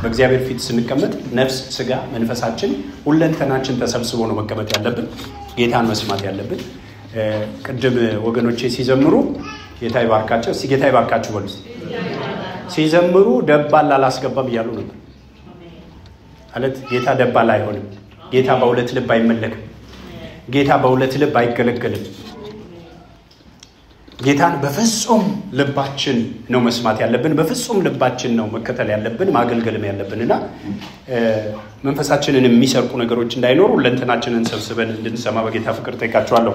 በእግዚአብሔር ፊት ስንቀመጥ ነፍስ፣ ስጋ፣ መንፈሳችን ሁለንተናችን ተሰብስቦ ነው መቀመጥ ያለብን፣ ጌታን መስማት ያለብን። ቅድም ወገኖቼ ሲዘምሩ ጌታ ይባርካቸው። እስቲ ጌታ ይባርካችሁ በሉ። ሲዘምሩ ደባል አላስገባም እያሉ ነበር ማለት ጌታ ደባል አይሆንም። ጌታ በሁለት ልብ አይመለክም። ጌታ በሁለት ልብ አይገለገልም። ጌታን በፍጹም ልባችን ነው መስማት ያለብን። በፍጹም ልባችን ነው መከተል ያለብን ማገልገልም ያለብን እና መንፈሳችንን የሚሰርቁ ነገሮች እንዳይኖሩ ለንትናችንን ሰብስበን እንድንሰማ በጌታ ፍቅር ጠይቃችኋለሁ።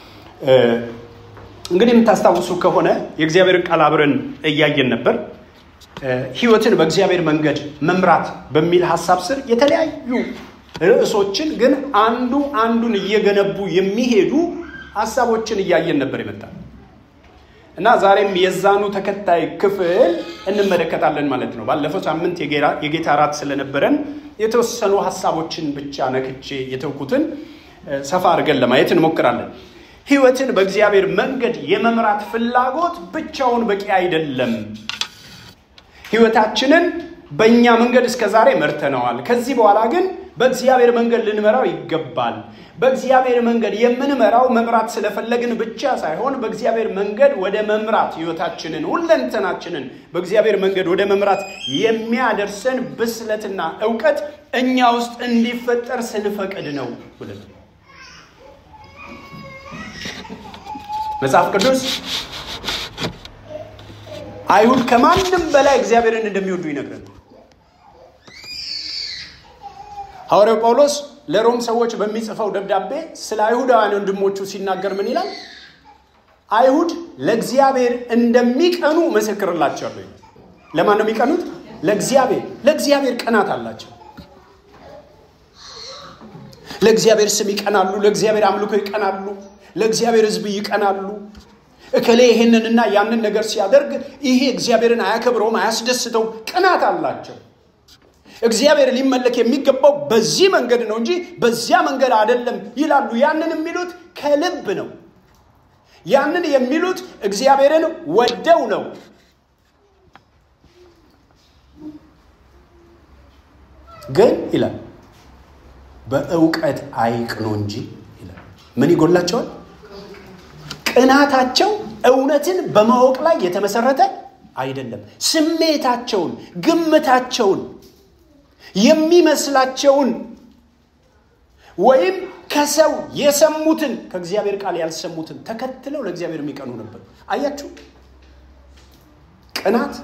እንግዲህ የምታስታውሱ ከሆነ የእግዚአብሔርን ቃል አብረን እያየን ነበር። ሕይወትን በእግዚአብሔር መንገድ መምራት በሚል ሀሳብ ስር የተለያዩ ርዕሶችን ግን አንዱ አንዱን እየገነቡ የሚሄዱ ሀሳቦችን እያየን ነበር ይመጣል እና ዛሬም የዛኑ ተከታይ ክፍል እንመለከታለን ማለት ነው። ባለፈው ሳምንት የጌታ እራት ስለነበረን የተወሰኑ ሀሳቦችን ብቻ ነክቼ የተውኩትን ሰፋ አድርገን ለማየት እንሞክራለን። ሕይወትን በእግዚአብሔር መንገድ የመምራት ፍላጎት ብቻውን በቂ አይደለም። ሕይወታችንን በእኛ መንገድ እስከ ዛሬ መርተነዋል። ከዚህ በኋላ ግን በእግዚአብሔር መንገድ ልንመራው ይገባል። በእግዚአብሔር መንገድ የምንመራው መምራት ስለፈለግን ብቻ ሳይሆን በእግዚአብሔር መንገድ ወደ መምራት ሕይወታችንን ሁለንተናችንን በእግዚአብሔር መንገድ ወደ መምራት የሚያደርሰን ብስለትና እውቀት እኛ ውስጥ እንዲፈጠር ስንፈቅድ ነው ብለን መጽሐፍ ቅዱስ አይሁድ ከማንም በላይ እግዚአብሔርን እንደሚወዱ ይነግረን። ሐዋርያው ጳውሎስ ለሮም ሰዎች በሚጽፈው ደብዳቤ ስለ አይሁዳውያን ወንድሞቹ ሲናገር ምን ይላል? አይሁድ ለእግዚአብሔር እንደሚቀኑ መሰክርላቸዋለሁ። ለማን ነው የሚቀኑት? ለእግዚአብሔር። ለእግዚአብሔር ቅናት አላቸው። ለእግዚአብሔር ስም ይቀናሉ። ለእግዚአብሔር አምልኮ ይቀናሉ። ለእግዚአብሔር ሕዝብ ይቀናሉ። እከሌ ይህንንና ያንን ነገር ሲያደርግ ይሄ እግዚአብሔርን አያከብረውም፣ አያስደስተውም። ቅናት አላቸው። እግዚአብሔር ሊመለክ የሚገባው በዚህ መንገድ ነው እንጂ በዚያ መንገድ አይደለም ይላሉ። ያንን የሚሉት ከልብ ነው። ያንን የሚሉት እግዚአብሔርን ወደው ነው። ግን ይላል በእውቀት አይቅኑ እንጂ ይላል። ምን ይጎላቸዋል? ቅናታቸው እውነትን በማወቅ ላይ የተመሰረተ አይደለም። ስሜታቸውን፣ ግምታቸውን የሚመስላቸውን ወይም ከሰው የሰሙትን ከእግዚአብሔር ቃል ያልሰሙትን ተከትለው ለእግዚአብሔር የሚቀኑ ነበር። አያችሁ፣ ቅናት፣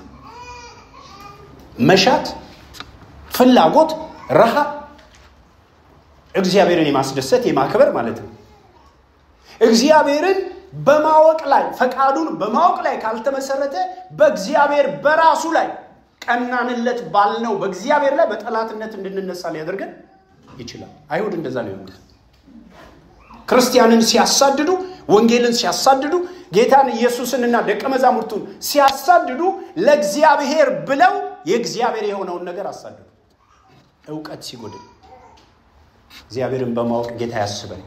መሻት፣ ፍላጎት፣ ረሃብ እግዚአብሔርን የማስደሰት የማክበር ማለት ነው። እግዚአብሔርን በማወቅ ላይ ፈቃዱን በማወቅ ላይ ካልተመሰረተ በእግዚአብሔር በራሱ ላይ ቀናንለት ባልነው በእግዚአብሔር ላይ በጠላትነት እንድንነሳ ሊያደርገን ይችላል። አይሁድ እንደዛ ነው የሆኑት። ክርስቲያንን ሲያሳድዱ፣ ወንጌልን ሲያሳድዱ፣ ጌታን ኢየሱስንና ደቀ መዛሙርቱን ሲያሳድዱ ለእግዚአብሔር ብለው የእግዚአብሔር የሆነውን ነገር አሳድዱ። እውቀት ሲጎድል እግዚአብሔርን በማወቅ ጌታ ያስበን።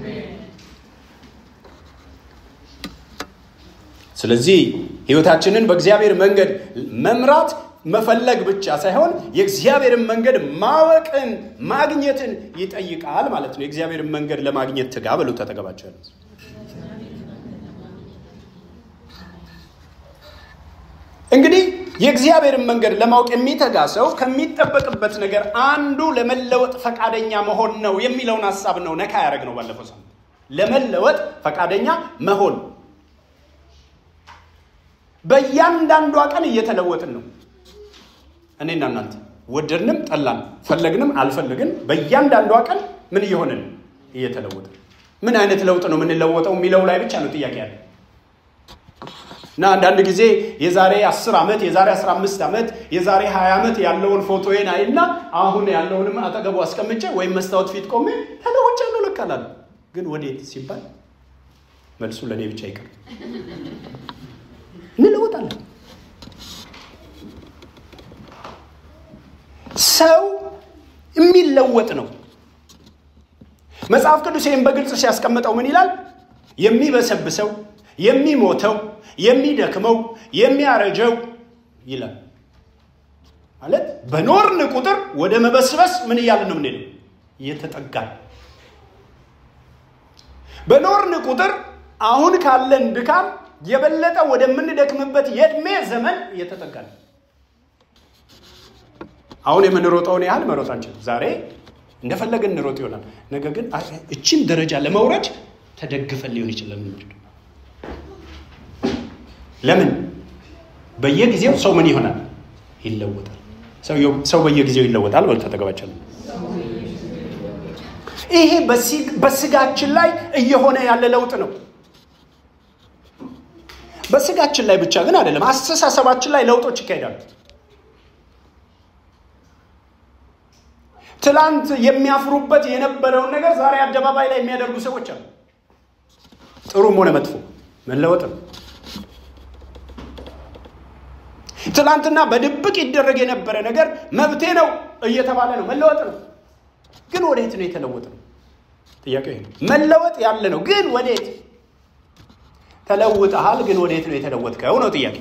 ስለዚህ ሕይወታችንን በእግዚአብሔር መንገድ መምራት መፈለግ ብቻ ሳይሆን የእግዚአብሔርን መንገድ ማወቅን ማግኘትን ይጠይቃል ማለት ነው። የእግዚአብሔርን መንገድ ለማግኘት ትጋ በሉ ተጠቀባቸው ያለ እንግዲህ የእግዚአብሔርን መንገድ ለማወቅ የሚተጋ ሰው ከሚጠበቅበት ነገር አንዱ ለመለወጥ ፈቃደኛ መሆን ነው የሚለውን ሀሳብ ነው ነካ ያደረግ ነው ባለፈው ሳምንት። ለመለወጥ ፈቃደኛ መሆን በእያንዳንዷ ቀን እየተለወጥን ነው። እኔና እናንተ ወደድንም ጠላን፣ ፈለግንም አልፈለግን በእያንዳንዷ ቀን ምን እየሆንን እየተለወጥን። ምን አይነት ለውጥ ነው የምንለወጠው የሚለው ላይ ብቻ ነው ጥያቄ ያለ እና አንዳንድ ጊዜ የዛሬ 10 ዓመት የዛሬ 15 ዓመት የዛሬ 20 ዓመት ያለውን ፎቶዬን አይና አሁን ያለውንም አጠገቡ አስቀምጬ ወይም መስታወት ፊት ቆሜ ተለውጫለሁ ልክ እላለሁ። ግን ወዴት ሲባል መልሱ ለእኔ ብቻ ይቀር እንለወጣለን። ሰው የሚለወጥ ነው። መጽሐፍ ቅዱስ ይህም በግልጽ ሲያስቀምጠው ምን ይላል? የሚበሰብሰው፣ የሚሞተው፣ የሚደክመው፣ የሚያረጀው ይላል። ማለት በኖርን ቁጥር ወደ መበስበስ ምን እያልን ነው የምንሄደው? እየተጠጋን በኖርን ቁጥር አሁን ካለን ድካም የበለጠ ወደምንደክምበት የእድሜ ዘመን እየተጠጋን አሁን የምንሮጠውን ያህል መሮጥ አንችልም። ዛሬ እንደፈለገን እንሮጥ ይሆናል። ነገር ግን እችን ደረጃ ለመውረድ ተደግፈን ሊሆን ይችላል። ለምን? በየጊዜው ሰው ምን ይሆናል? ይለወጣል። ሰው በየጊዜው ይለወጣል። በል ተጠገባቸው። ይሄ በስጋችን ላይ እየሆነ ያለ ለውጥ ነው። በስጋችን ላይ ብቻ ግን አይደለም፣ አስተሳሰባችን ላይ ለውጦች ይካሄዳሉ። ትላንት የሚያፍሩበት የነበረውን ነገር ዛሬ አደባባይ ላይ የሚያደርጉ ሰዎች አሉ። ጥሩም ሆነ መጥፎ መለወጥ ነው። ትላንትና በድብቅ ይደረግ የነበረ ነገር መብቴ ነው እየተባለ ነው። መለወጥ ነው። ግን ወዴት ነው የተለወጠ ነው? ጥያቄ ይሄ ነው። መለወጥ ያለ ነው፣ ግን ወዴት ተለውጠሃል? ግን ወዴት ነው የተለወጥከው ነው ጥያቄ።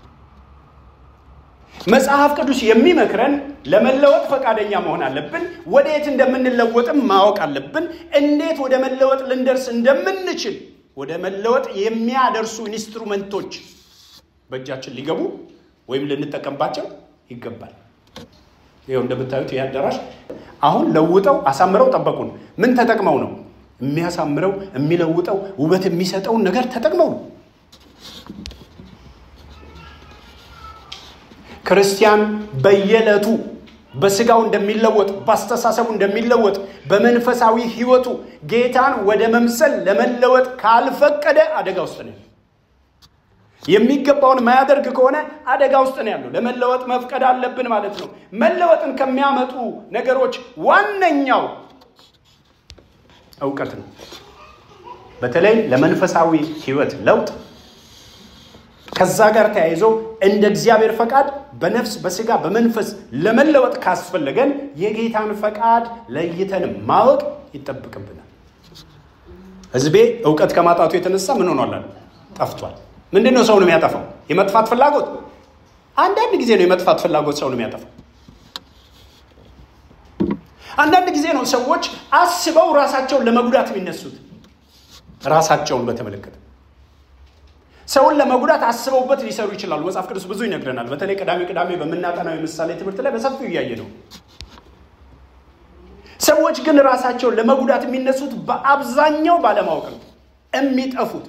መጽሐፍ ቅዱስ የሚመክረን ለመለወጥ ፈቃደኛ መሆን አለብን። ወዴት እንደምንለወጥም ማወቅ አለብን። እንዴት ወደ መለወጥ ልንደርስ እንደምንችል ወደ መለወጥ የሚያደርሱ ኢንስትሩመንቶች በእጃችን ሊገቡ ወይም ልንጠቀምባቸው ይገባል። ይኸው እንደምታዩት ይህ አዳራሽ አሁን ለውጠው አሳምረው ጠበቁን። ምን ተጠቅመው ነው? የሚያሳምረው የሚለውጠው ውበት የሚሰጠውን ነገር ተጠቅመው ነው። ክርስቲያን በየዕለቱ በስጋው እንደሚለወጥ በአስተሳሰቡ እንደሚለወጥ በመንፈሳዊ ሕይወቱ ጌታን ወደ መምሰል ለመለወጥ ካልፈቀደ አደጋ ውስጥ ነው። የሚገባውን ማያደርግ ከሆነ አደጋ ውስጥ ነው ያለው። ለመለወጥ መፍቀድ አለብን ማለት ነው። መለወጥን ከሚያመጡ ነገሮች ዋነኛው እውቀት ነው። በተለይ ለመንፈሳዊ ሕይወት ለውጥ ከዛ ጋር ተያይዞ እንደ እግዚአብሔር ፈቃድ በነፍስ በስጋ በመንፈስ ለመለወጥ ካስፈለገን የጌታን ፈቃድ ለይተን ማወቅ ይጠብቅብናል። ሕዝቤ እውቀት ከማጣቱ የተነሳ ምን ሆኗል? ጠፍቷል። ምንድን ነው ሰውን የሚያጠፋው? የመጥፋት ፍላጎት። አንዳንድ ጊዜ ነው የመጥፋት ፍላጎት ሰውን የሚያጠፋው። አንዳንድ ጊዜ ነው ሰዎች አስበው ራሳቸውን ለመጉዳት የሚነሱት። ራሳቸውን በተመለከተ ሰውን ለመጉዳት አስበውበት ሊሰሩ ይችላሉ። መጽሐፍ ቅዱስ ብዙ ይነግረናል። በተለይ ቅዳሜ ቅዳሜ በምናጠናው የምሳሌ ትምህርት ላይ በሰፊው እያየ ነው። ሰዎች ግን ራሳቸውን ለመጉዳት የሚነሱት በአብዛኛው ባለማወቅ ነው የሚጠፉት።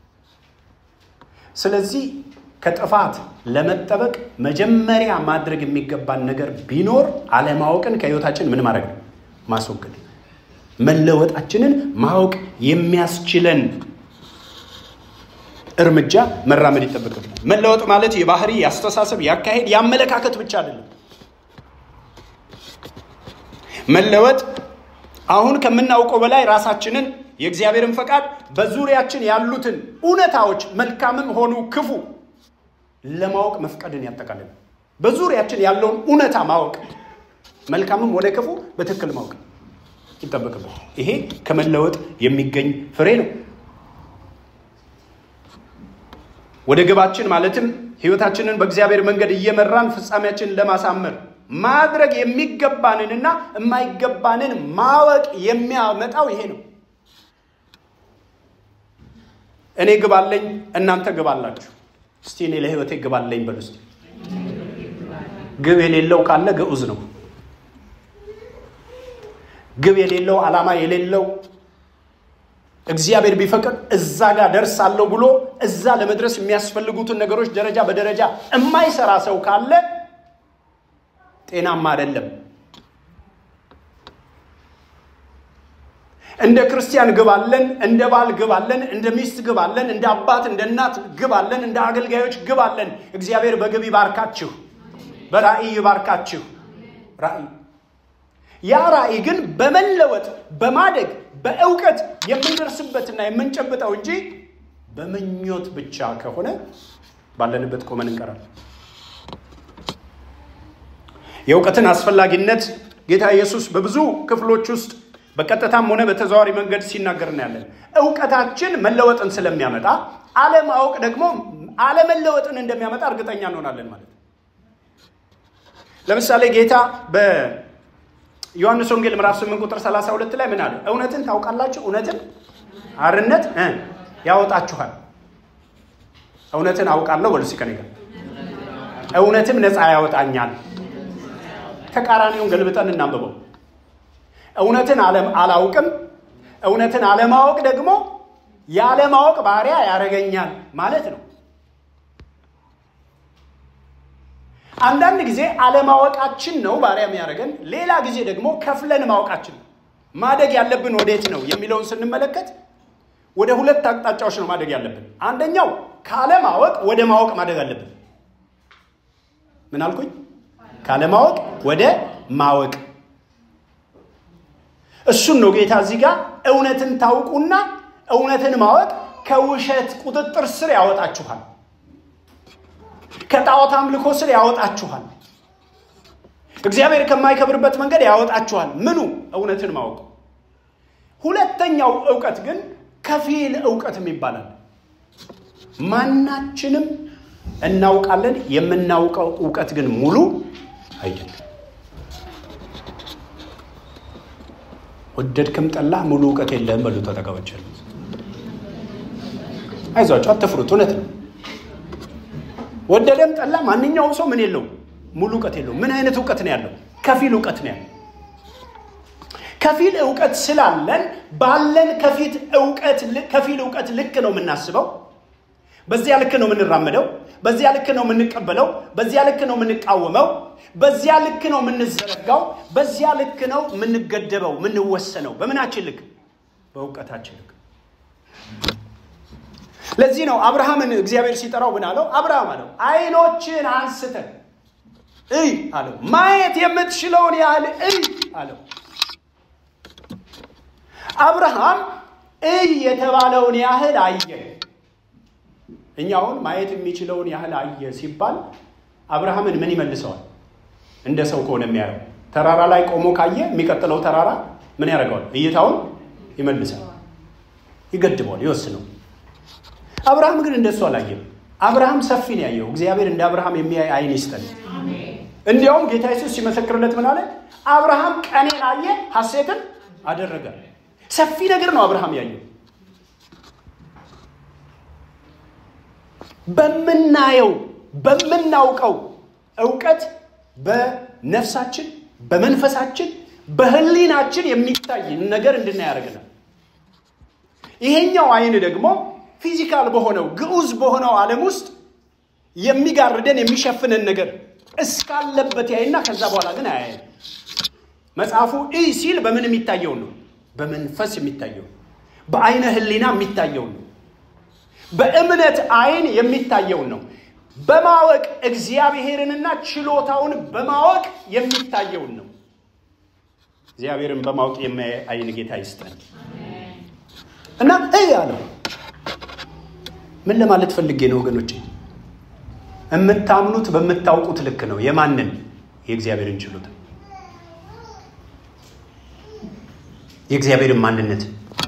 ስለዚህ ከጥፋት ለመጠበቅ መጀመሪያ ማድረግ የሚገባን ነገር ቢኖር አለማወቅን ከህይወታችን ምን ማድረግ ነው? ማስወገድ። መለወጣችንን ማወቅ የሚያስችለን እርምጃ መራመድ ይጠበቅብናል። መለወጥ ማለት የባህሪ፣ የአስተሳሰብ፣ የአካሄድ፣ የአመለካከት ብቻ አይደለም። መለወጥ አሁን ከምናውቀው በላይ ራሳችንን የእግዚአብሔርን ፈቃድ በዙሪያችን ያሉትን እውነታዎች መልካምም ሆኑ ክፉ ለማወቅ መፍቀድን ያጠቃልላል። በዙሪያችን ያለውን እውነታ ማወቅ መልካምም ሆነ ክፉ በትክክል ማወቅ ይጠበቅብን። ይሄ ከመለወጥ የሚገኝ ፍሬ ነው። ወደ ግባችን ማለትም ህይወታችንን በእግዚአብሔር መንገድ እየመራን ፍጻሜያችንን ለማሳመር ማድረግ የሚገባንንና የማይገባንን ማወቅ የሚያመጣው ይሄ ነው። እኔ ግብ አለኝ፣ እናንተ ግብ አላችሁ። እስቲ እኔ ለህይወቴ ግብ አለኝ በሉ እስቲ። ግብ የሌለው ካለ ግዑዝ ነው። ግብ የሌለው ዓላማ የሌለው እግዚአብሔር ቢፈቅድ እዛ ጋር ደርሳለሁ ብሎ እዛ ለመድረስ የሚያስፈልጉትን ነገሮች ደረጃ በደረጃ የማይሰራ ሰው ካለ ጤናማ አይደለም። እንደ ክርስቲያን ግብ አለን፣ እንደ ባል ግብ አለን፣ እንደ ሚስት ግብ አለን፣ እንደ አባት እንደ እናት ግብ አለን፣ እንደ አገልጋዮች ግብ አለን። እግዚአብሔር በግብ ይባርካችሁ፣ በራእይ ይባርካችሁ። ራእይ ያ ራእይ ግን በመለወጥ በማደግ በእውቀት የምንደርስበትና የምንጨብጠው እንጂ በምኞት ብቻ ከሆነ ባለንበት ቆመን እንቀራለን። የእውቀትን አስፈላጊነት ጌታ ኢየሱስ በብዙ ክፍሎች ውስጥ በቀጥታም ሆነ በተዘዋዋሪ መንገድ ሲናገር እናያለን። እውቀታችን መለወጥን ስለሚያመጣ አለማወቅ ደግሞ አለመለወጥን እንደሚያመጣ እርግጠኛ እንሆናለን ማለት ነው። ለምሳሌ ጌታ በዮሐንስ ወንጌል ምዕራፍ 8 ቁጥር 32 ላይ ምን አለ? እውነትን ታውቃላችሁ፣ እውነትን አርነት ያወጣችኋል። እውነትን አውቃለሁ በሉ እስኪ ከእኔ ጋር እውነትም ነፃ ያወጣኛል። ተቃራኒውን ገልብጠን እናንብበው። እውነትን አላውቅም፣ እውነትን አለማወቅ ደግሞ ያለማወቅ ባሪያ ያደርገኛል ማለት ነው። አንዳንድ ጊዜ አለማወቃችን ነው ባሪያ የሚያደርገን፣ ሌላ ጊዜ ደግሞ ከፍለን ማወቃችን ነው። ማደግ ያለብን ወዴት ነው የሚለውን ስንመለከት ወደ ሁለት አቅጣጫዎች ነው ማደግ ያለብን። አንደኛው ካለማወቅ ወደ ማወቅ ማደግ አለብን። ምን አልኩኝ? ካለማወቅ ወደ ማወቅ። እሱን ነው ጌታ እዚህ ጋር እውነትን ታውቁና እውነትን ማወቅ ከውሸት ቁጥጥር ስር ያወጣችኋል፣ ከጣዖት አምልኮ ስር ያወጣችኋል፣ እግዚአብሔር ከማይከብርበት መንገድ ያወጣችኋል። ምኑ? እውነትን ማወቅ። ሁለተኛው እውቀት ግን ከፊል እውቀትም ይባላል። ማናችንም እናውቃለን። የምናውቀው እውቀት ግን ሙሉ አይደለም። ወደድክም ጠላ ሙሉ እውቀት የለህም በሉ ተጠቀመች። አይዟቸው፣ አትፍሩት። እውነት ነው። ወደደም ጠላ ማንኛውም ሰው ምን የለውም ሙሉ እውቀት የለውም። ምን አይነት እውቀት ነው ያለው? ከፊል እውቀት ነው ያለው። ከፊል እውቀት ስላለን ባለን ከፊት እውቀት ከፊል እውቀት ልክ ነው የምናስበው በዚያ ልክ ነው የምንራመደው። በዚያ ልክ ነው የምንቀበለው። በዚያ ልክ ነው የምንቃወመው። በዚያ ልክ ነው የምንዘረጋው። በዚያ ልክ ነው የምንገደበው፣ የምንወሰነው። በምናችን ልክ? በእውቀታችን ልክ። ለዚህ ነው አብርሃምን እግዚአብሔር ሲጠራው ምን አለው? አብርሃም አለው ዓይኖችን አንስተህ እይ አለው። ማየት የምትችለውን ያህል እይ አለው። አብርሃም እይ የተባለውን ያህል አየ። እኛ አሁን ማየት የሚችለውን ያህል አየ ሲባል አብርሃምን ምን ይመልሰዋል? እንደ ሰው ከሆነ የሚያየው ተራራ ላይ ቆሞ ካየ የሚቀጥለው ተራራ ምን ያደርገዋል? እይታውን ይመልሳል፣ ይገድበዋል፣ ይወስነው። አብርሃም ግን እንደሱ አላየም። አብርሃም ሰፊ ነው ያየው። እግዚአብሔር እንደ አብርሃም የሚያይ አይን ይስጠን። እንዲያውም ጌታ ኢየሱስ ሲመሰክርለት ምን አለ? አብርሃም ቀኔን አየ፣ ሐሴትን አደረገ። ሰፊ ነገር ነው አብርሃም ያየው። በምናየው በምናውቀው እውቀት በነፍሳችን በመንፈሳችን በሕሊናችን የሚታይ ነገር እንድናይ ያደርገናል። ይሄኛው አይን ደግሞ ፊዚካል በሆነው ግዑዝ በሆነው ዓለም ውስጥ የሚጋርደን የሚሸፍነን ነገር እስካለበት ያይና ከዛ በኋላ ግን አያየም። መጽሐፉ ኢ ሲል በምን የሚታየውን ነው? በመንፈስ የሚታየውን በአይነ ሕሊና የሚታየውን ነው። በእምነት አይን የሚታየውን ነው። በማወቅ እግዚአብሔርንና ችሎታውን በማወቅ የሚታየውን ነው። እግዚአብሔርን በማወቅ የሚያይ አይን ጌታ ይስጠን እና እይ አለው። ምን ለማለት ፈልጌ ነው ወገኖቼ? የምታምኑት በምታውቁት ልክ ነው። የማንን? የእግዚአብሔርን ችሎታ፣ የእግዚአብሔርን ማንነት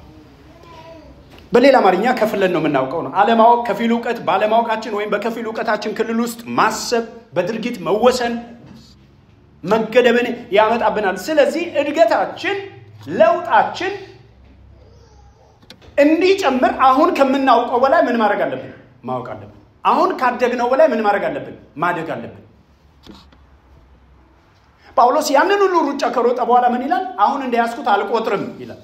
በሌላ አማርኛ ከፍለን ነው የምናውቀው ነው። አለማወቅ ከፊል እውቀት፣ ባለማወቃችን ወይም በከፊል እውቀታችን ክልል ውስጥ ማሰብ፣ በድርጊት መወሰን፣ መገደብን ያመጣብናል። ስለዚህ እድገታችን፣ ለውጣችን እንዲጨምር አሁን ከምናውቀው በላይ ምን ማድረግ አለብን? ማወቅ አለብን። አሁን ካደግነው በላይ ምን ማድረግ አለብን? ማደግ አለብን። ጳውሎስ ያንን ሁሉ ሩጫ ከሮጠ በኋላ ምን ይላል? አሁን እንደያዝኩት አልቆጥርም ይላል።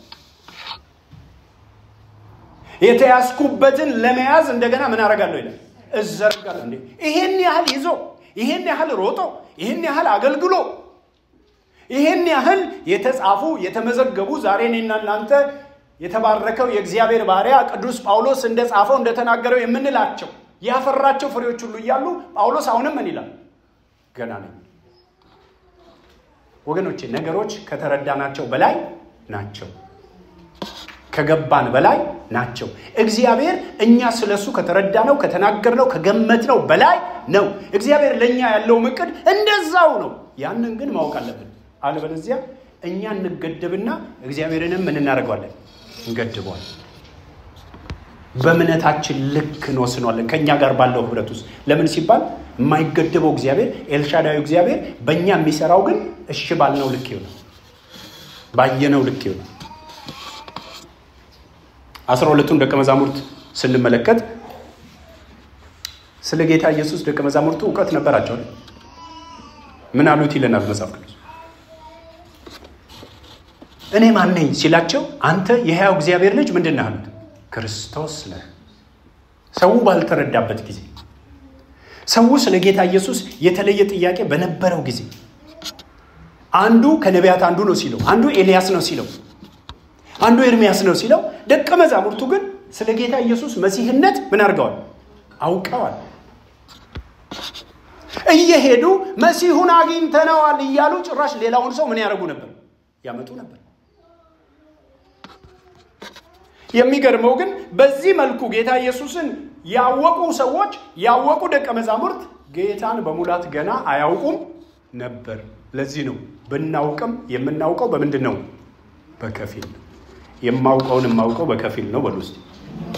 የተያዝኩበትን ለመያዝ እንደገና ምን አደርጋለሁ ይላል? እዘርጋለሁ። እንዴ ይሄን ያህል ይዞ ይሄን ያህል ሮጦ ይሄን ያህል አገልግሎ ይሄን ያህል የተጻፉ የተመዘገቡ ዛሬ እኔና እናንተ የተባረከው የእግዚአብሔር ባሪያ ቅዱስ ጳውሎስ እንደጻፈው እንደተናገረው የምንላቸው ያፈራቸው ፍሬዎች ሁሉ እያሉ ጳውሎስ አሁንም ምን ይላል? ገና ነኝ። ወገኖቼ ነገሮች ከተረዳናቸው በላይ ናቸው። ከገባን በላይ ናቸው። እግዚአብሔር እኛ ስለሱ ከተረዳነው፣ ከተናገርነው፣ ከገመትነው በላይ ነው። እግዚአብሔር ለእኛ ያለው እቅድ እንደዛው ነው። ያንን ግን ማወቅ አለብን። አለበለዚያ እኛ እንገደብና እግዚአብሔርንም ምን እናደርገዋለን? እንገድበዋል። በእምነታችን ልክ እንወስነዋለን ከእኛ ጋር ባለው ህብረት ውስጥ ለምን ሲባል የማይገደበው እግዚአብሔር ኤልሻዳዩ እግዚአብሔር በእኛ የሚሰራው ግን እሺ ባልነው ልክ ይሆናል ባየነው ልክ ይሆናል አስራ ሁለቱን ደቀ መዛሙርት ስንመለከት ስለ ጌታ ኢየሱስ ደቀ መዛሙርቱ እውቀት ነበራቸው ምን አሉት ይለናል መጽሐፍ ቅዱስ እኔ ማን ነኝ ሲላቸው አንተ የሕያው እግዚአብሔር ልጅ ምንድን ነህ አሉት ክርስቶስ ነህ ሰው ባልተረዳበት ጊዜ ሰው ስለ ጌታ ኢየሱስ የተለየ ጥያቄ በነበረው ጊዜ አንዱ ከነቢያት አንዱ ነው ሲለው አንዱ ኤልያስ ነው ሲለው አንዱ ኤርሚያስ ነው ሲለው ደቀ መዛሙርቱ ግን ስለ ጌታ ኢየሱስ መሲህነት ምን አድርገዋል አውቀዋል እየሄዱ መሲሁን አግኝተነዋል እያሉ ጭራሽ ሌላውን ሰው ምን ያደርጉ ነበር ያመጡ ነበር የሚገርመው ግን በዚህ መልኩ ጌታ ኢየሱስን ያወቁ ሰዎች ያወቁ ደቀ መዛሙርት ጌታን በሙላት ገና አያውቁም ነበር ለዚህ ነው ብናውቅም የምናውቀው በምንድን ነው በከፊል ነው የማውቀውን የማውቀው በከፊል ነው በሉ እስቲ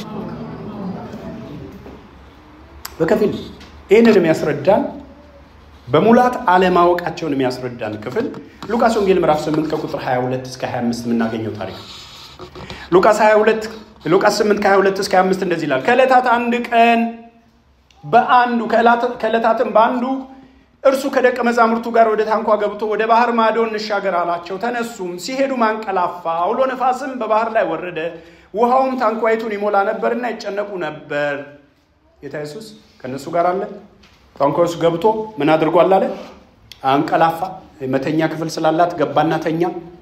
በከፊል ይህንን የሚያስረዳን በሙላት አለማወቃቸውን የሚያስረዳን ክፍል ሉቃስ ወንጌል ምዕራፍ 8 ከቁጥር 22 እስከ 25 የምናገኘው ታሪክ ሉቃስ 22 ሉቃስ 8 ከ22 እስከ 25 እንደዚህ ይላል ከዕለታት አንድ ቀን በአንዱ ከዕለታትም በአንዱ እርሱ ከደቀ መዛሙርቱ ጋር ወደ ታንኳ ገብቶ ወደ ባህር ማዶ እንሻገር አላቸው ተነሱም ሲሄዱ ማንቀላፋ አውሎ ነፋስም በባህር ላይ ወረደ ውሃውም ታንኳይቱን ይሞላ ነበርና ይጨነቁ ነበር ጌታ ኢየሱስ ከእነሱ ጋር አለ ታንኳ ውስጥ ገብቶ ምን አድርጓል አለ አንቀላፋ መተኛ ክፍል ስላላት ገባና ተኛ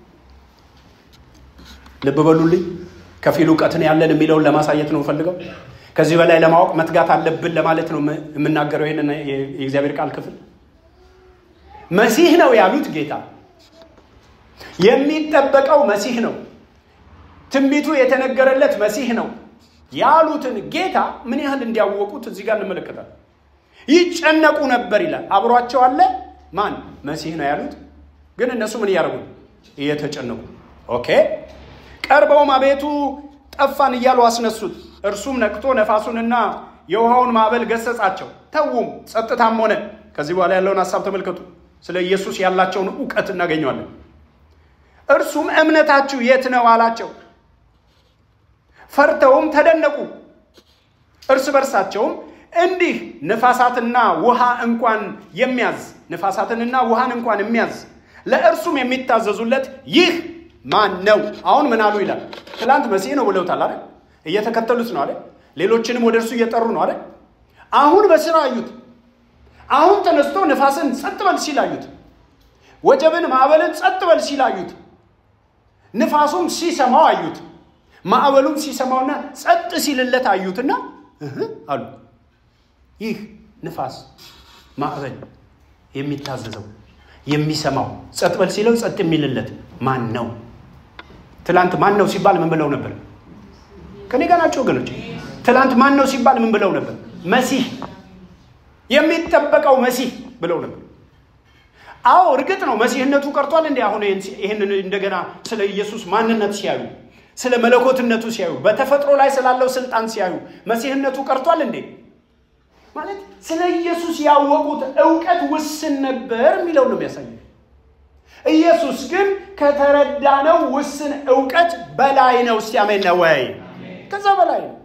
ልብ በሉልኝ ከፊል እውቀትን ያለን የሚለውን ለማሳየት ነው ፈልገው ከዚህ በላይ ለማወቅ መትጋት አለብን ለማለት ነው የምናገረው ይህንን የእግዚአብሔር ቃል ክፍል መሲህ ነው ያሉት ጌታ የሚጠበቀው መሲህ ነው ትንቢቱ የተነገረለት መሲህ ነው ያሉትን ጌታ ምን ያህል እንዲያወቁት እዚህ ጋር እንመለከታል ይጨነቁ ነበር ይላል አብሯቸው አለ ማን መሲህ ነው ያሉት ግን እነሱ ምን እያደረጉ እየተጨነቁ ኦኬ ቀርበውም አቤቱ ጠፋን እያሉ አስነሱት እርሱም ነቅቶ ነፋሱንና የውሃውን ማዕበል ገሰጻቸው ተዉም ጸጥታም ሆነ ከዚህ በኋላ ያለውን ሀሳብ ተመልከቱ ስለ ኢየሱስ ያላቸውን እውቀት እናገኘዋለን እርሱም እምነታችሁ የት ነው አላቸው ፈርተውም ተደነቁ እርስ በርሳቸውም እንዲህ ንፋሳትና ውሃ እንኳን የሚያዝ ንፋሳትንና ውሃን እንኳን የሚያዝ ለእርሱም የሚታዘዙለት ይህ ማን ነው አሁን ምን አሉ ይላል ትላንት መሲህ ነው ብለውታል አይደል እየተከተሉት ነው አይደል ሌሎችንም ወደ እርሱ እየጠሩ ነው አይደል አሁን በስራ አዩት አሁን ተነስቶ ንፋስን ጸጥ በል ሲል አዩት ወጀብን ማዕበልን ጸጥ በል ሲል አዩት ንፋሱም ሲሰማው አዩት ማዕበሉም ሲሰማውና ጸጥ ሲልለት አዩትና አሉ ይህ ንፋስ ማዕበል የሚታዘዘው የሚሰማው ጸጥ በል ሲለው ጸጥ የሚልለት ማን ነው ትላንት ማን ነው ሲባል ምን ብለው ነበር ከኔ ጋር ናቸው ወገኖች ትላንት ማን ነው ሲባል ምን ብለው ነበር መሲህ የሚጠበቀው መሲህ ብለው ነበር አዎ እርግጥ ነው መሲህነቱ ቀርቷል እንዲ አሁን ይህንን እንደገና ስለ ኢየሱስ ማንነት ሲያዩ ስለ መለኮትነቱ ሲያዩ በተፈጥሮ ላይ ስላለው ስልጣን ሲያዩ መሲህነቱ ቀርቷል እንዴ ማለት ስለ ኢየሱስ ያወቁት እውቀት ውስን ነበር የሚለው ነው የሚያሳየው ኢየሱስ ግን ከተረዳነው ውስን እውቀት በላይ ነው እስቲ አሜን ነው ወይ ከዛ በላይ ነው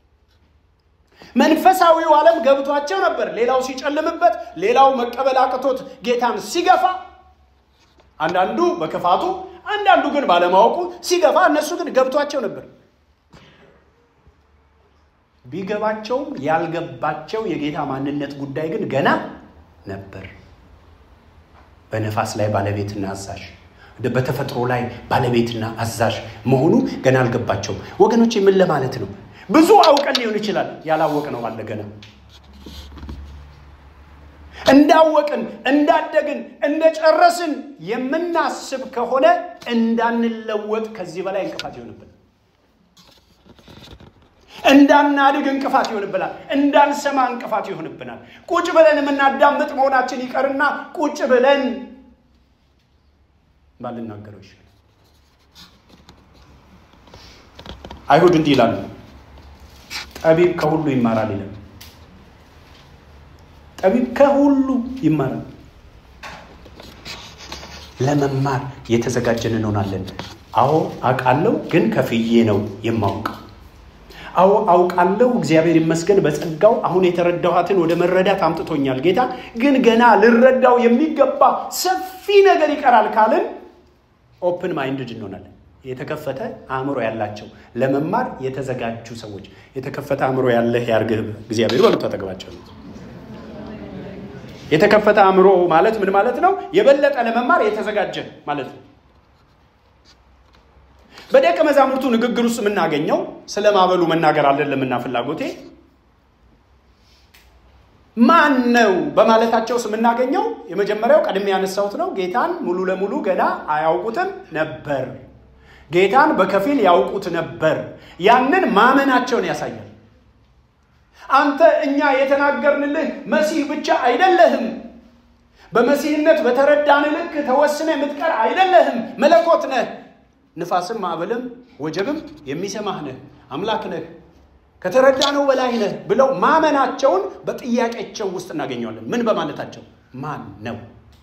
መንፈሳዊው ዓለም ገብቷቸው ነበር ሌላው ሲጨልምበት ሌላው መቀበል አቅቶት ጌታን ሲገፋ አንዳንዱ በክፋቱ አንዳንዱ ግን ባለማወቁ ሲገፋ እነሱ ግን ገብቷቸው ነበር ቢገባቸውም ያልገባቸው የጌታ ማንነት ጉዳይ ግን ገና ነበር በነፋስ ላይ ባለቤትና አዛዥ በተፈጥሮ ላይ ባለቤትና አዛዥ መሆኑ ገና አልገባቸውም ወገኖች ምን ለማለት ነው ብዙ አውቀን ሊሆን ይችላል ያላወቅ ነው አለ ገና እንዳወቅን እንዳደግን እንደጨረስን የምናስብ ከሆነ እንዳንለወጥ ከዚህ በላይ እንቅፋት ይሆንብን እንዳናድግ እንቅፋት ይሆንብናል እንዳንሰማ እንቅፋት ይሆንብናል ቁጭ ብለን የምናዳምጥ መሆናችን ይቀርና ቁጭ ብለን ባልናገረው ይችላል አይሁድ እንዲህ ይላሉ ጠቢብ ከሁሉ ይማራል ይላል። ጠቢብ ከሁሉ ይማራል። ለመማር የተዘጋጀን እንሆናለን። አዎ አውቃለሁ፣ ግን ከፍዬ ነው የማውቀው። አዎ አውቃለሁ፣ እግዚአብሔር ይመስገን በጸጋው አሁን የተረዳኋትን ወደ መረዳት አምጥቶኛል ጌታ። ግን ገና ልረዳው የሚገባ ሰፊ ነገር ይቀራል ካልን ኦፕን ማይንድድ እንሆናለን። የተከፈተ አእምሮ ያላቸው ለመማር የተዘጋጁ ሰዎች። የተከፈተ አእምሮ ያለህ ያርግህ እግዚአብሔር በሉ ተጠግባቸው። የተከፈተ አእምሮ ማለት ምን ማለት ነው? የበለጠ ለመማር የተዘጋጀ ማለት ነው። በደቀ መዛሙርቱ ንግግር ውስጥ የምናገኘው ስለ ማዕበሉ መናገር አይደለምና ፍላጎቴ ማን ነው በማለታቸው ውስጥ የምናገኘው የመጀመሪያው ቀድሜ ያነሳሁት ነው። ጌታን ሙሉ ለሙሉ ገና አያውቁትም ነበር። ጌታን በከፊል ያውቁት ነበር። ያንን ማመናቸውን ያሳያል። አንተ እኛ የተናገርንልህ መሲህ ብቻ አይደለህም። በመሲህነት በተረዳን ልክ ተወስነ የምትቀር አይደለህም። መለኮት ነህ። ንፋስም ማዕበልም ወጀብም የሚሰማህ ነህ። አምላክ ነህ። ከተረዳነው በላይ ነህ ብለው ማመናቸውን በጥያቄቸው ውስጥ እናገኘዋለን። ምን በማለታቸው ማን ነው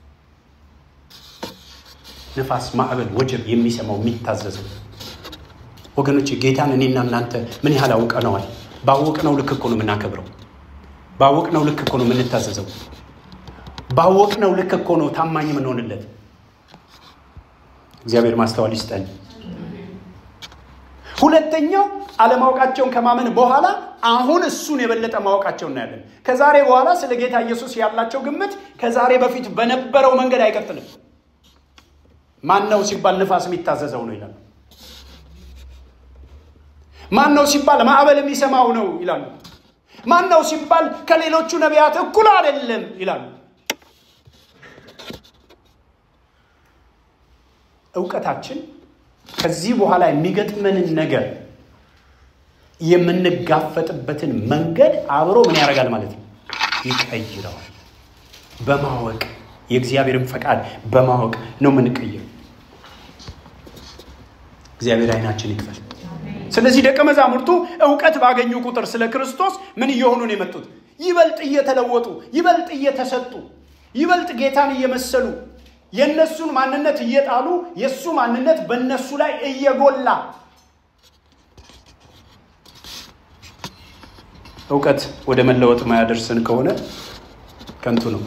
ንፋስ፣ ማዕበል፣ ወጀብ የሚሰማው የሚታዘዘው? ወገኖች ጌታን እኔና እናንተ ምን ያህል አውቀነዋል? ባወቅነው ልክ እኮ ነው የምናከብረው። ባወቅነው ልክ እኮ ነው የምንታዘዘው። ባወቅነው ልክ እኮ ነው ታማኝ የምንሆንለት። እግዚአብሔር ማስተዋል ይስጠን። ሁለተኛው አለማወቃቸውን ከማመን በኋላ አሁን እሱን የበለጠ ማወቃቸው እናያለን። ከዛሬ በኋላ ስለ ጌታ ኢየሱስ ያላቸው ግምት ከዛሬ በፊት በነበረው መንገድ አይቀጥልም። ማን ነው ሲባል ንፋስ የሚታዘዘው ነው ይላሉ። ማን ነው ሲባል ማዕበል የሚሰማው ነው ይላሉ። ማን ነው ሲባል ከሌሎቹ ነቢያት እኩል አይደለም ይላሉ። እውቀታችን ከዚህ በኋላ የሚገጥመንን ነገር የምንጋፈጥበትን መንገድ አብሮ ምን ያደርጋል ማለት ነው? ይቀይረዋል። በማወቅ የእግዚአብሔርን ፈቃድ በማወቅ ነው የምንቀይረው። እግዚአብሔር አይናችን ይክፈል። ስለዚህ ደቀ መዛሙርቱ እውቀት ባገኙ ቁጥር ስለ ክርስቶስ ምን እየሆኑ ነው የመጡት? ይበልጥ እየተለወጡ፣ ይበልጥ እየተሰጡ፣ ይበልጥ ጌታን እየመሰሉ የእነሱን ማንነት እየጣሉ የእሱ ማንነት በእነሱ ላይ እየጎላ እውቀት ወደ መለወጥ ማያደርስን ከሆነ ከንቱ ነው።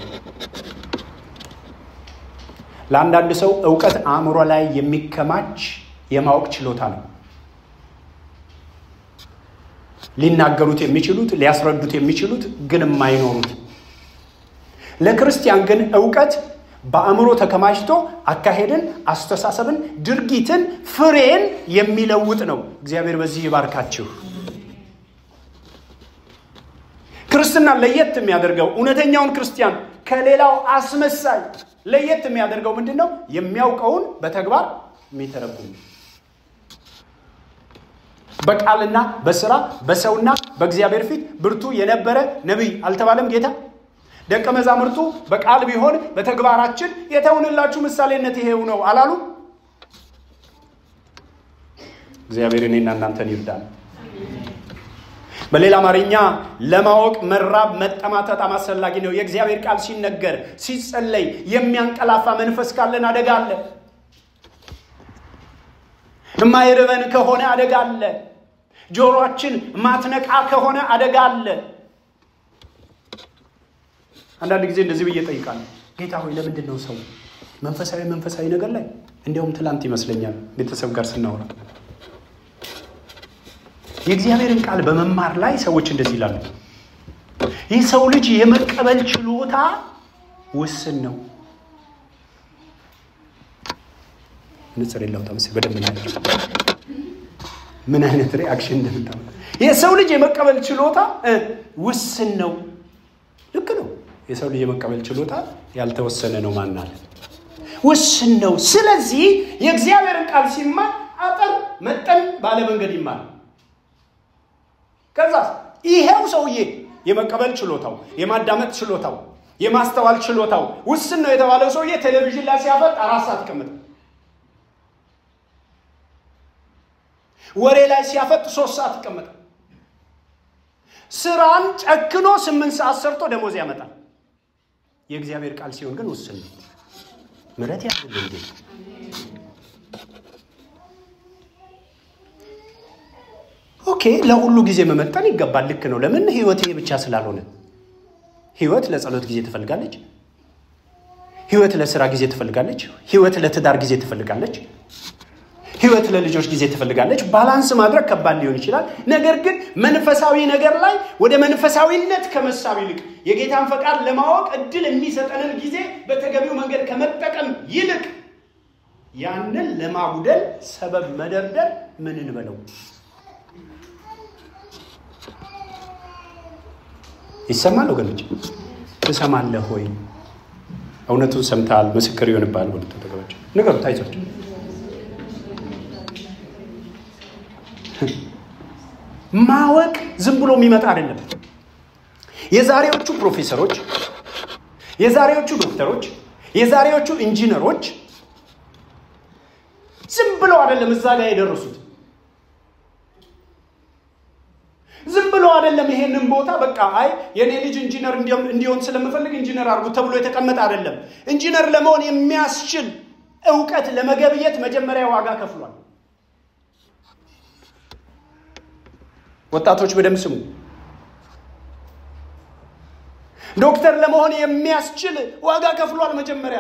ለአንዳንድ ሰው እውቀት አእምሮ ላይ የሚከማች የማወቅ ችሎታ ነው። ሊናገሩት የሚችሉት ሊያስረዱት የሚችሉት ግን የማይኖሩት። ለክርስቲያን ግን እውቀት በአእምሮ ተከማችቶ አካሄድን፣ አስተሳሰብን፣ ድርጊትን፣ ፍሬን የሚለውጥ ነው። እግዚአብሔር በዚህ ይባርካችሁ። ክርስትናን ለየት የሚያደርገው እውነተኛውን ክርስቲያን ከሌላው አስመሳይ ለየት የሚያደርገው ምንድን ነው? የሚያውቀውን በተግባር የሚተረጉም በቃልና በስራ በሰውና በእግዚአብሔር ፊት ብርቱ የነበረ ነቢይ አልተባለም ጌታ? ደቀ መዛሙርቱ በቃል ቢሆን በተግባራችን የተውንላችሁ ምሳሌነት ይሄው ነው አላሉ? እግዚአብሔር እኔና እናንተን ይርዳል። በሌላ አማርኛ ለማወቅ መራብ መጠማት በጣም አስፈላጊ ነው። የእግዚአብሔር ቃል ሲነገር ሲጸለይ የሚያንቀላፋ መንፈስ ካለን አደጋ አለ። የማይርበን ከሆነ አደጋ አለ። ጆሮአችን ማትነቃ ከሆነ አደጋ አለ። አንዳንድ ጊዜ እንደዚህ ብዬ እጠይቃለሁ፣ ጌታ ሆይ ለምንድን ነው ሰው መንፈሳዊ መንፈሳዊ ነገር ላይ እንዲያውም ትላንት ይመስለኛል ቤተሰብ ጋር ስናወራ የእግዚአብሔርን ቃል በመማር ላይ ሰዎች እንደዚህ ይላሉ። ይህ ሰው ልጅ የመቀበል ችሎታ ውስን ነው። ንጽር የለውጣ ምስ በደንብ ናቸው ምን አይነት ሪአክሽን እንደምታመ የሰው ልጅ የመቀበል ችሎታ ውስን ነው። ልክ ነው። የሰው ልጅ የመቀበል ችሎታ ያልተወሰነ ነው። ማን አለ? ውስን ነው። ስለዚህ የእግዚአብሔርን ቃል ሲማር አጠር መጠን ባለ መንገድ ይማር። ከዛ ይሄው ሰውዬ የመቀበል ችሎታው፣ የማዳመጥ ችሎታው፣ የማስተዋል ችሎታው ውስን ነው የተባለው ሰውዬ ቴሌቪዥን ላይ ሲያፈጥ አራት ሰዓት ይቀመጥ፣ ወሬ ላይ ሲያፈጥ ሶስት ሰዓት ይቀመጣል። ስራን ጨክኖ ስምንት ሰዓት ሰርቶ ደሞዝ ያመጣል። የእግዚአብሔር ቃል ሲሆን ግን ውስን ነው። ምሕረት ያድል እንዴ! ኦኬ፣ ለሁሉ ጊዜ መመጠን ይገባል። ልክ ነው። ለምን ህይወት ይሄ ብቻ ስላልሆነ ህይወት ለጸሎት ጊዜ ትፈልጋለች። ህይወት ለስራ ጊዜ ትፈልጋለች። ህይወት ለትዳር ጊዜ ትፈልጋለች። ህይወት ለልጆች ጊዜ ትፈልጋለች። ባላንስ ማድረግ ከባድ ሊሆን ይችላል። ነገር ግን መንፈሳዊ ነገር ላይ ወደ መንፈሳዊነት ከመሳብ ይልቅ የጌታን ፈቃድ ለማወቅ እድል የሚሰጠንን ጊዜ በተገቢው መንገድ ከመጠቀም ይልቅ ያንን ለማጉደል ሰበብ መደርደር ምን እንበለው? ይሰማል ወገኖች? ትሰማለህ ወይ? እውነቱን ሰምተሃል፣ ምስክር ይሆንብሃል። ወደ ተጠቀመች ንገሩት፣ አይዟቸው ማወቅ ዝም ብሎ የሚመጣ አይደለም። የዛሬዎቹ ፕሮፌሰሮች፣ የዛሬዎቹ ዶክተሮች፣ የዛሬዎቹ ኢንጂነሮች ዝም ብለው አይደለም እዛ ጋር የደረሱት። ዝም ብሎ አይደለም ይሄንን ቦታ በቃ አይ የኔ ልጅ ኢንጂነር እንዲሆን ስለምፈልግ ኢንጂነር አድርጉ ተብሎ የተቀመጠ አይደለም። ኢንጂነር ለመሆን የሚያስችል እውቀት ለመገብየት መጀመሪያ ዋጋ ከፍሏል። ወጣቶች በደምብ ስሙ። ዶክተር ለመሆን የሚያስችል ዋጋ ከፍሏል መጀመሪያ።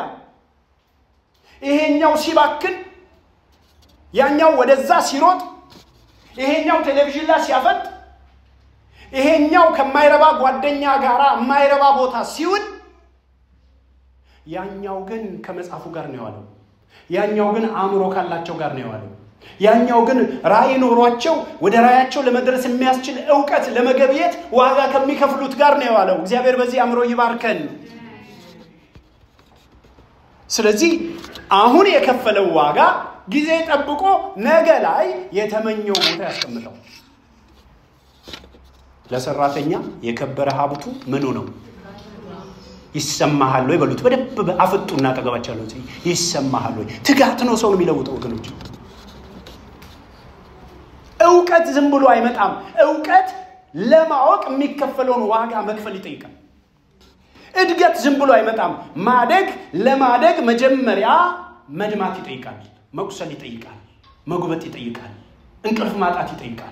ይሄኛው ሲባክን፣ ያኛው ወደዛ ሲሮጥ፣ ይሄኛው ቴሌቪዥን ላይ ሲያፈጥ፣ ይሄኛው ከማይረባ ጓደኛ ጋር የማይረባ ቦታ ሲውል፣ ያኛው ግን ከመጽሐፉ ጋር ነው የዋለው። ያኛው ግን አእምሮ ካላቸው ጋር ነው የዋለው። ያኛው ግን ራእይ ኖሯቸው ወደ ራእያቸው ለመድረስ የሚያስችል እውቀት ለመገብየት ዋጋ ከሚከፍሉት ጋር ነው የዋለው። እግዚአብሔር በዚህ አእምሮ ይባርከን። ስለዚህ አሁን የከፈለው ዋጋ ጊዜ ጠብቆ ነገ ላይ የተመኘው ቦታ ያስቀምጠው። ለሰራተኛ የከበረ ሀብቱ ምኑ ነው? ይሰማሃል ወይ በሉት። በደንብ አፍጡና አጠገባቸው ያለው ይሰማሃል ወይ? ትጋት ነው ሰውን የሚለውጠው ወገኖች። እውቀት ዝም ብሎ አይመጣም። እውቀት ለማወቅ የሚከፈለውን ዋጋ መክፈል ይጠይቃል። እድገት ዝም ብሎ አይመጣም። ማደግ ለማደግ መጀመሪያ መድማት ይጠይቃል። መቁሰል ይጠይቃል። መጉበጥ ይጠይቃል። እንቅልፍ ማጣት ይጠይቃል።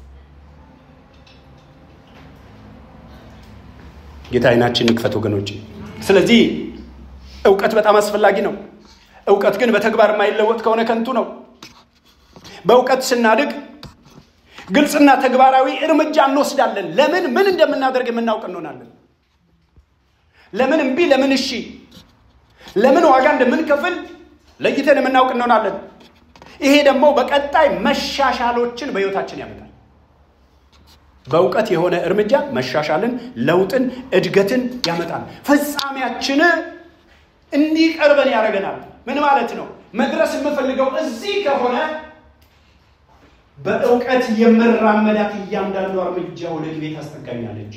ጌታ ዓይናችን ይክፈት ወገኖች። ስለዚህ እውቀት በጣም አስፈላጊ ነው። እውቀት ግን በተግባር የማይለወጥ ከሆነ ከንቱ ነው። በእውቀት ስናድግ ግልጽና ተግባራዊ እርምጃ እንወስዳለን። ለምን ምን እንደምናደርግ የምናውቅ እንሆናለን። ለምን እምቢ፣ ለምን እሺ፣ ለምን ዋጋ እንደምንከፍል ለይተን የምናውቅ እንሆናለን። ይሄ ደግሞ በቀጣይ መሻሻሎችን በሕይወታችን ያመጣል። በእውቀት የሆነ እርምጃ መሻሻልን፣ ለውጥን፣ እድገትን ያመጣል። ፍጻሜያችን እንዲቀርበን ያደርገናል። ምን ማለት ነው? መድረስ የምፈልገው እዚህ ከሆነ በእውቀት የምራመዳት እያንዳንዱ እርምጃ ወደ ግቤ ታስጠጋኛለች።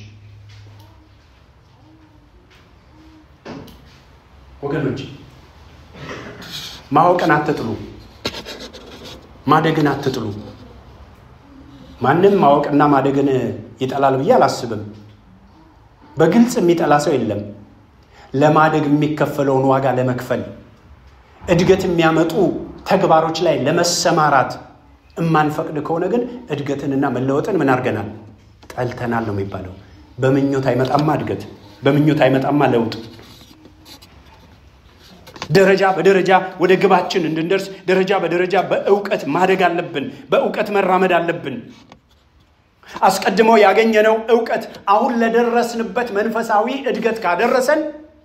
ወገኖች ማወቅን አትጥሉ፣ ማደግን አትጥሉ። ማንም ማወቅና ማደግን ይጠላል ብዬ አላስብም። በግልጽ የሚጠላ ሰው የለም። ለማደግ የሚከፈለውን ዋጋ ለመክፈል እድገት የሚያመጡ ተግባሮች ላይ ለመሰማራት እማንፈቅድ ከሆነ ግን እድገትንና መለወጥን ምን አድርገናል? ጠልተናል ነው የሚባለው። በምኞት አይመጣማ እድገት፣ በምኞት አይመጣማ ለውጥ። ደረጃ በደረጃ ወደ ግባችን እንድንደርስ ደረጃ በደረጃ በእውቀት ማደግ አለብን። በእውቀት መራመድ አለብን። አስቀድሞ ያገኘነው እውቀት አሁን ለደረስንበት መንፈሳዊ እድገት ካደረሰን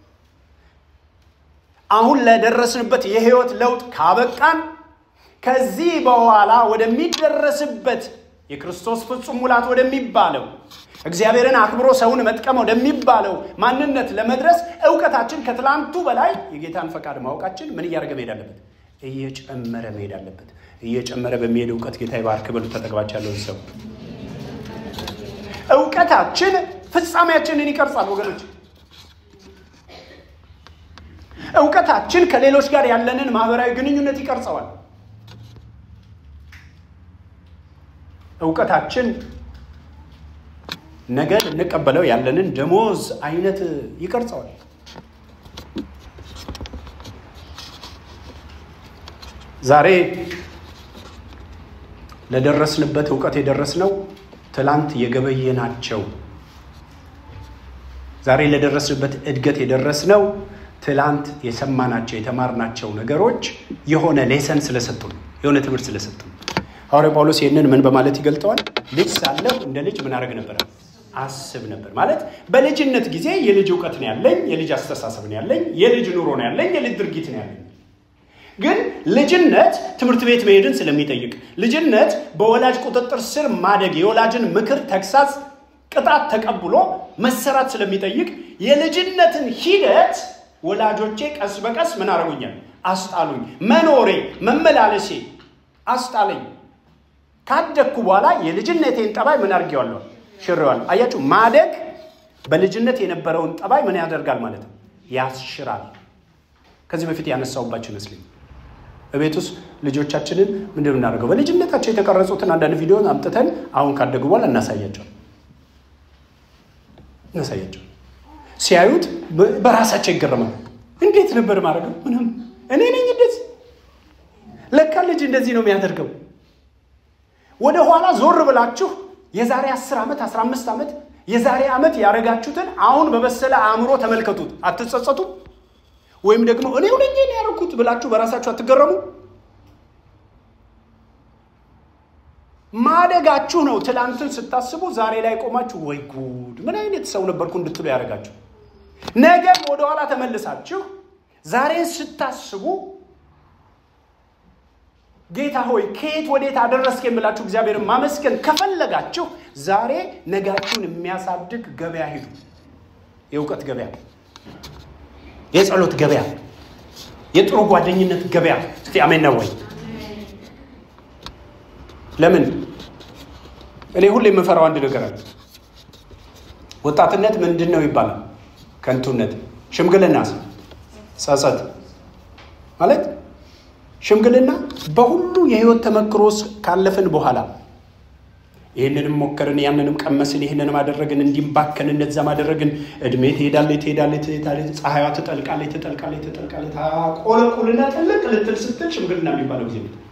አሁን ለደረስንበት የህይወት ለውጥ ካበቃን ከዚህ በኋላ ወደሚደረስበት የክርስቶስ ፍጹም ሙላት ወደሚባለው እግዚአብሔርን አክብሮ ሰውን መጥቀም ወደሚባለው ማንነት ለመድረስ እውቀታችን ከትላንቱ በላይ የጌታን ፈቃድ ማወቃችን ምን እያደረገ መሄድ አለበት? እየጨመረ መሄድ አለበት። እየጨመረ በሚሄድ እውቀት ጌታ ይባርክ በሉ። ተጠግባች ያለውን ሰው እውቀታችን ፍጻሜያችንን ይቀርጻል ወገኖች። እውቀታችን ከሌሎች ጋር ያለንን ማህበራዊ ግንኙነት ይቀርጸዋል። እውቀታችን ነገ ልንቀበለው ያለንን ደሞዝ አይነት ይቀርጸዋል። ዛሬ ለደረስንበት እውቀት የደረስነው ትላንት የገበየናቸው ዛሬ ለደረስንበት እድገት የደረስነው ትላንት የሰማናቸው የተማርናቸው ነገሮች የሆነ ሌሰን ስለሰጡ ነው። የሆነ ትምህርት ስለሰጡ ነው። ሐዋርያ ጳውሎስ ይህንን ምን በማለት ይገልጠዋል? ልጅ ሳለሁ እንደ ልጅ ምን አደረግ ነበረ? አስብ ነበር። ማለት በልጅነት ጊዜ የልጅ እውቀት ነው ያለኝ፣ የልጅ አስተሳሰብ ነው ያለኝ፣ የልጅ ኑሮ ነው ያለኝ፣ የልጅ ድርጊት ነው ያለኝ። ግን ልጅነት ትምህርት ቤት መሄድን ስለሚጠይቅ፣ ልጅነት በወላጅ ቁጥጥር ስር ማደግ፣ የወላጅን ምክር፣ ተግሳጽ፣ ቅጣት ተቀብሎ መሰራት ስለሚጠይቅ የልጅነትን ሂደት ወላጆቼ ቀስ በቀስ ምን አደረጉኛል? አስጣሉኝ። መኖሬ መመላለሴ አስጣለኝ። ካደግኩ በኋላ የልጅነቴን ጠባይ ምን አድርጌዋለሁ? ሽሬዋለሁ። አያችሁ፣ ማደግ በልጅነት የነበረውን ጠባይ ምን ያደርጋል ማለት ነው? ያስሽራል። ከዚህ በፊት ያነሳውባቸው ይመስለኝ በቤት ውስጥ ልጆቻችንን ምንድን የምናደርገው በልጅነታቸው የተቀረጹትን አንዳንድ ቪዲዮን አምጥተን አሁን ካደጉ በኋላ እናሳያቸው እናሳያቸው ሲያዩት በራሳቸው ይገረማል። እንዴት ነበር ማድረገው? ምንም እኔ ነኝ እንደዚህ። ለካ ልጅ እንደዚህ ነው የሚያደርገው። ወደ ኋላ ዞር ብላችሁ የዛሬ 10 ዓመት 15 ዓመት የዛሬ ዓመት ያደረጋችሁትን አሁን በበሰለ አእምሮ ተመልከቱት። አትጸጸቱም? ወይም ደግሞ እኔ ሁለኜ ነው ያደረኩት ብላችሁ በራሳችሁ አትገረሙ? ማደጋችሁ ነው ትላንትን ስታስቡ ዛሬ ላይ ቆማችሁ ወይ ጉድ ምን አይነት ሰው ነበርኩ እንድትሉ ያደርጋችሁ። ነገም ወደኋላ ተመልሳችሁ ዛሬን ስታስቡ ጌታ ሆይ ከየት ወዴት አደረስክ የምላችሁ እግዚአብሔርን ማመስገን ከፈለጋችሁ ዛሬ ነጋችሁን የሚያሳድግ ገበያ ሂዱ። የእውቀት ገበያ፣ የጸሎት ገበያ፣ የጥሩ ጓደኝነት ገበያ። እስቲ አሜን ነው ወይ? ለምን እኔ ሁሌ የምፈራው አንድ ነገር አለ። ወጣትነት ምንድን ነው ይባላል? ከንቱነት። ሽምግልና ጸጸት ማለት ሽምግልና በሁሉ የህይወት ተመክሮ ካለፍን በኋላ ይህንንም ሞከርን፣ ያንንም ቀመስን፣ ይህንንም አደረግን፣ እንዲባከን እንደዛም አደረግን። እድሜ ትሄዳለች ትሄዳለች ትሄዳለች፣ ፀሐይዋ ትጠልቃለች ትጠልቃለች ትጠልቃለች፣ ታቆለቁልና ትልቅ ልትል ስትል ሽምግልና የሚባለው ጊዜ ነው።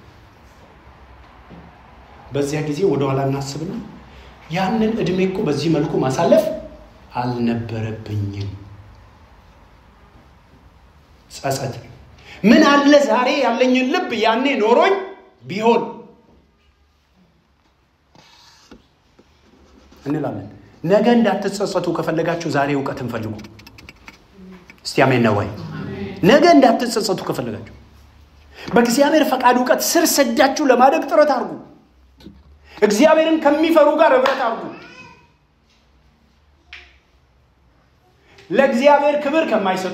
በዚያ ጊዜ ወደኋላ እናስብና ያንን እድሜ እኮ በዚህ መልኩ ማሳለፍ አልነበረብኝም። ጸጸት ምን አለ ዛሬ ያለኝን ልብ ያኔ ኖሮኝ ቢሆን እንላለን። ነገ እንዳትጸጸቱ ከፈለጋችሁ ዛሬ እውቀትን ፈልጉ። እስቲ አሜን ነው ወይ? ነገ እንዳትጸጸቱ ከፈለጋችሁ በእግዚአብሔር ፈቃድ እውቀት ስር ሰዳችሁ ለማደግ ጥረት አድርጉ። እግዚአብሔርን ከሚፈሩ ጋር ህብረት አድርጉ። ለእግዚአብሔር ክብር ከማይሰጡ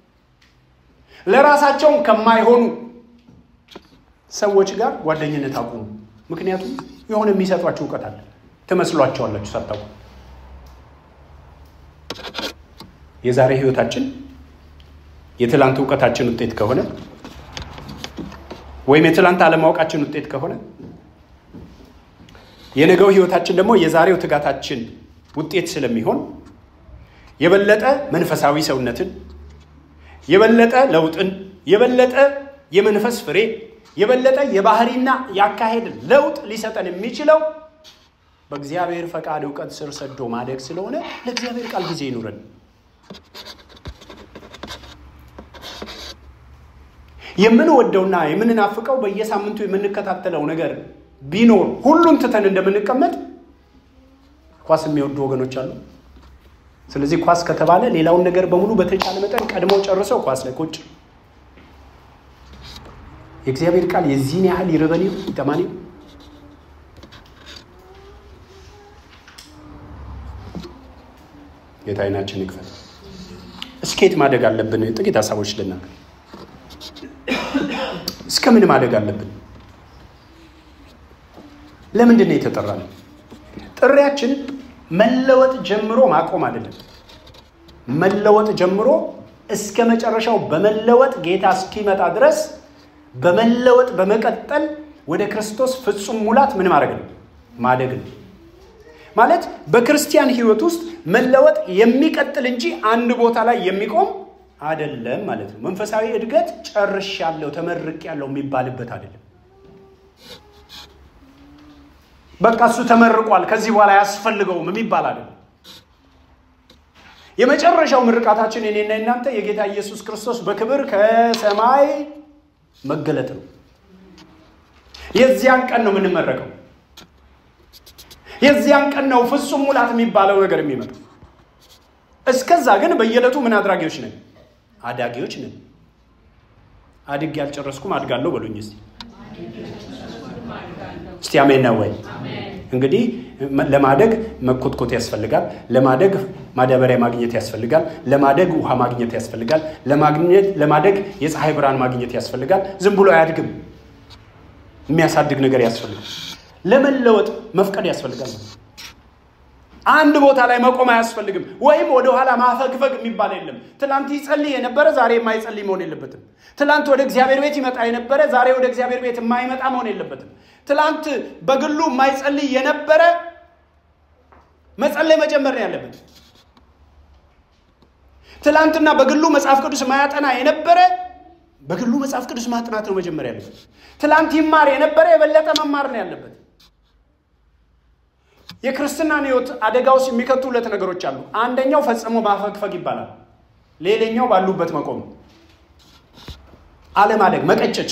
ለራሳቸውም ከማይሆኑ ሰዎች ጋር ጓደኝነት አቁሙ። ምክንያቱም የሆነ የሚሰጧቸው እውቀት አለ፣ ትመስሏቸዋላችሁ ሳታውቁ። የዛሬ ህይወታችን የትላንት እውቀታችን ውጤት ከሆነ ወይም የትላንት አለማወቃችን ውጤት ከሆነ የነገው ህይወታችን ደግሞ የዛሬው ትጋታችን ውጤት ስለሚሆን የበለጠ መንፈሳዊ ሰውነትን የበለጠ ለውጥን የበለጠ የመንፈስ ፍሬ የበለጠ የባህሪና የአካሄድ ለውጥ ሊሰጠን የሚችለው በእግዚአብሔር ፈቃድ እውቀት ስር ሰዶ ማደግ ስለሆነ ለእግዚአብሔር ቃል ጊዜ ይኑረን። የምንወደውና የምንናፍቀው በየሳምንቱ የምንከታተለው ነገር ቢኖር ሁሉን ትተን እንደምንቀመጥ ኳስ የሚወዱ ወገኖች አሉ። ስለዚህ ኳስ ከተባለ ሌላውን ነገር በሙሉ በተቻለ መጠን ቀድመው ጨርሰው ኳስ ላይ ቁጭ። የእግዚአብሔር ቃል የዚህን ያህል ይርበን ይጠማን። ጌታ ዓይናችን ይክፈት። እስኬት ማደግ አለብን? ጥቂት ሀሳቦች ልናገር። እስከ ምን ማደግ አለብን? ለምንድን ነው የተጠራ ነው? ጥሪያችን መለወጥ ጀምሮ ማቆም አይደለም። መለወጥ ጀምሮ እስከ መጨረሻው በመለወጥ ጌታ እስኪመጣ ድረስ በመለወጥ በመቀጠል ወደ ክርስቶስ ፍጹም ሙላት ምን ማድረግ ነው? ማደግ ነው። ማለት በክርስቲያን ሕይወት ውስጥ መለወጥ የሚቀጥል እንጂ አንድ ቦታ ላይ የሚቆም አይደለም ማለት ነው። መንፈሳዊ እድገት ጨርሻለሁ፣ ተመርቄያለሁ የሚባልበት አይደለም። በቃ እሱ ተመርቋል፣ ከዚህ በኋላ አያስፈልገውም የሚባል አይደለም። የመጨረሻው ምርቃታችን እኔና እናንተ የጌታ ኢየሱስ ክርስቶስ በክብር ከሰማይ መገለጥ ነው። የዚያን ቀን ነው የምንመረቀው። የዚያን ቀን ነው ፍጹም ሙላት የሚባለው ነገር የሚመጣው። እስከዛ ግን በየዕለቱ ምን አድራጊዎች ነን? አዳጊዎች ነን። አድግ ያልጨረስኩም አድጋለሁ በሉኝ እስቲ እስቲ አሜን ነው ወይ? እንግዲህ ለማደግ መኮትኮት ያስፈልጋል። ለማደግ ማዳበሪያ ማግኘት ያስፈልጋል። ለማደግ ውሃ ማግኘት ያስፈልጋል። ለማግኘት ለማደግ የፀሐይ ብርሃን ማግኘት ያስፈልጋል። ዝም ብሎ አያድግም። የሚያሳድግ ነገር ያስፈልጋል። ለመለወጥ መፍቀድ ያስፈልጋል። አንድ ቦታ ላይ መቆም አያስፈልግም። ወይም ወደኋላ ማፈግፈግ የሚባል የለም። ትናንት ይጸልይ የነበረ ዛሬ የማይጸልይ መሆን የለበትም። ትናንት ወደ እግዚአብሔር ቤት ይመጣ የነበረ ዛሬ ወደ እግዚአብሔር ቤት የማይመጣ መሆን የለበትም። ትናንት በግሉ የማይጸልይ የነበረ መጸለይ መጀመር ነው ያለበት። ትናንትና በግሉ መጽሐፍ ቅዱስ ማያጠና የነበረ በግሉ መጽሐፍ ቅዱስ ማጥናት ነው መጀመር ያለበት። ትላንት ይማር የነበረ የበለጠ መማር ነው ያለበት። የክርስትናን ሕይወት አደጋ ውስጥ የሚከቱ ሁለት ነገሮች አሉ። አንደኛው ፈጽሞ ማፈግፈግ ይባላል። ሌላኛው ባሉበት መቆም፣ አለማደግ፣ መቀጨጭ።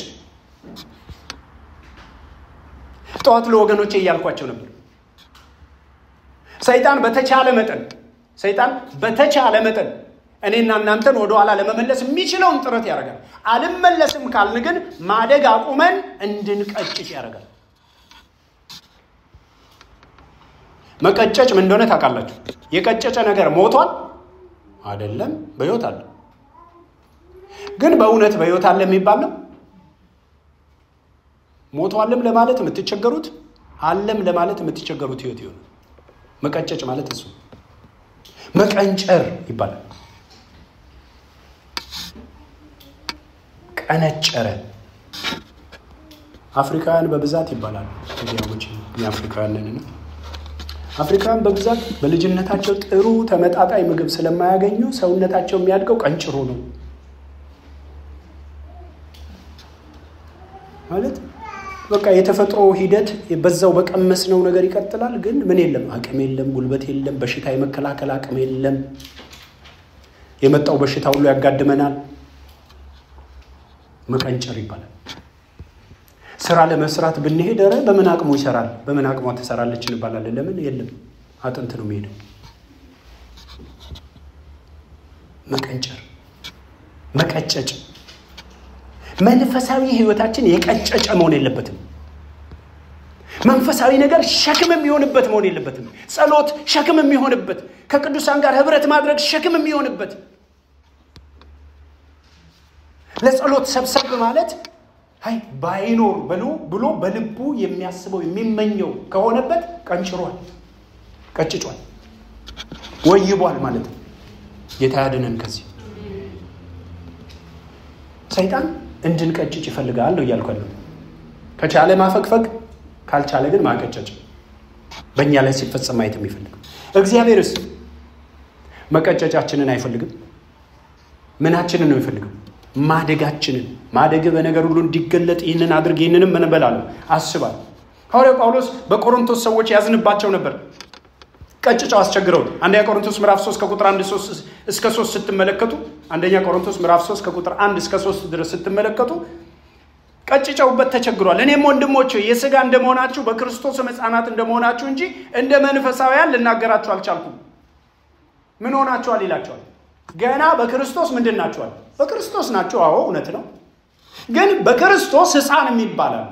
ጠዋት ለወገኖቼ እያልኳቸው ነበር። ሰይጣን በተቻለ መጠን ሰይጣን በተቻለ መጠን እኔና እናንተን ወደኋላ ለመመለስ የሚችለውን ጥረት ያደርጋል። አልመለስም ካልን ግን ማደግ አቁመን እንድንቀጭጭ ያደርጋል። መቀጨጭ ምን እንደሆነ ታውቃላችሁ? የቀጨጨ ነገር ሞቷል አይደለም፣ በሕይወት አለ። ግን በእውነት በሕይወት አለ የሚባል ነው። ሞቷልም ለማለት የምትቸገሩት አለም ለማለት የምትቸገሩት ሕይወት ይሆነ መቀጨጭ ማለት እሱ መቀንጨር ይባላል። ቀነጨረ አፍሪካውያን በብዛት ይባላሉ። እንዲያውች የአፍሪካውያንን አፍሪካውያን በብዛት በልጅነታቸው ጥሩ ተመጣጣኝ ምግብ ስለማያገኙ ሰውነታቸው የሚያድገው ቀንጭሮ ነው ማለት በቃ የተፈጥሮ ሂደት በዛው በቀመስነው ነገር ይቀጥላል። ግን ምን የለም፣ አቅም የለም፣ ጉልበት የለም፣ በሽታ የመከላከል አቅም የለም። የመጣው በሽታ ሁሉ ያጋድመናል። መቀንጨር ይባላል። ስራ ለመስራት ብንሄድ ኧረ በምን አቅሙ ይሰራል፣ በምን አቅሟ ትሰራለች እንባላለን። ለምን የለም፣ አጥንት ነው የሚሄደው። መቀንጨር፣ መቀጨጭ መንፈሳዊ ህይወታችን የቀጨጨ መሆን የለበትም። መንፈሳዊ ነገር ሸክም የሚሆንበት መሆን የለበትም። ጸሎት ሸክም የሚሆንበት፣ ከቅዱሳን ጋር ህብረት ማድረግ ሸክም የሚሆንበት፣ ለጸሎት ሰብሰብ ማለት አይ ባይኖር ብሎ ብሎ በልቡ የሚያስበው የሚመኘው ከሆነበት ቀንጭሯል፣ ቀጭጯል፣ ወይቧል ማለት ነው። ጌታ ያድነን ከዚህ ሰይጣን እንድንቀጭጭ ይፈልጋል ነው እያልኩ ያለው። ከቻለ ማፈግፈግ፣ ካልቻለ ግን ማቀጨጭ በእኛ ላይ ሲፈጸም ማየት የሚፈልግ እግዚአብሔርስ መቀጨጫችንን አይፈልግም። ምናችንን ነው የሚፈልገው? ማደጋችንን። ማደግ በነገር ሁሉ እንዲገለጥ ይህንን አድርግ ይህንንም እንበላለሁ አስባል። ሐዋርያው ጳውሎስ በቆሮንቶስ ሰዎች ያዝንባቸው ነበር። ቀጭጫው አስቸግረውት አንደኛ ቆሮንቶስ ምዕራፍ 3 ከቁጥር 1 እስከ 3 ስትመለከቱ አንደኛ ቆሮንቶስ ምዕራፍ 3 ከቁጥር 1 እስከ 3 ድረስ ስትመለከቱ ቀጭጨውበት ተቸግሯል። እኔም ወንድሞች የሥጋ እንደመሆናችሁ በክርስቶስም ሕፃናት እንደመሆናችሁ እንጂ እንደ መንፈሳውያን ልናገራችሁ አልቻልኩም። ምን ሆናችኋል ይላቸዋል። ገና በክርስቶስ ምንድን ናችኋል? በክርስቶስ ናቸው። አዎ እውነት ነው። ግን በክርስቶስ ሕፃን የሚባላል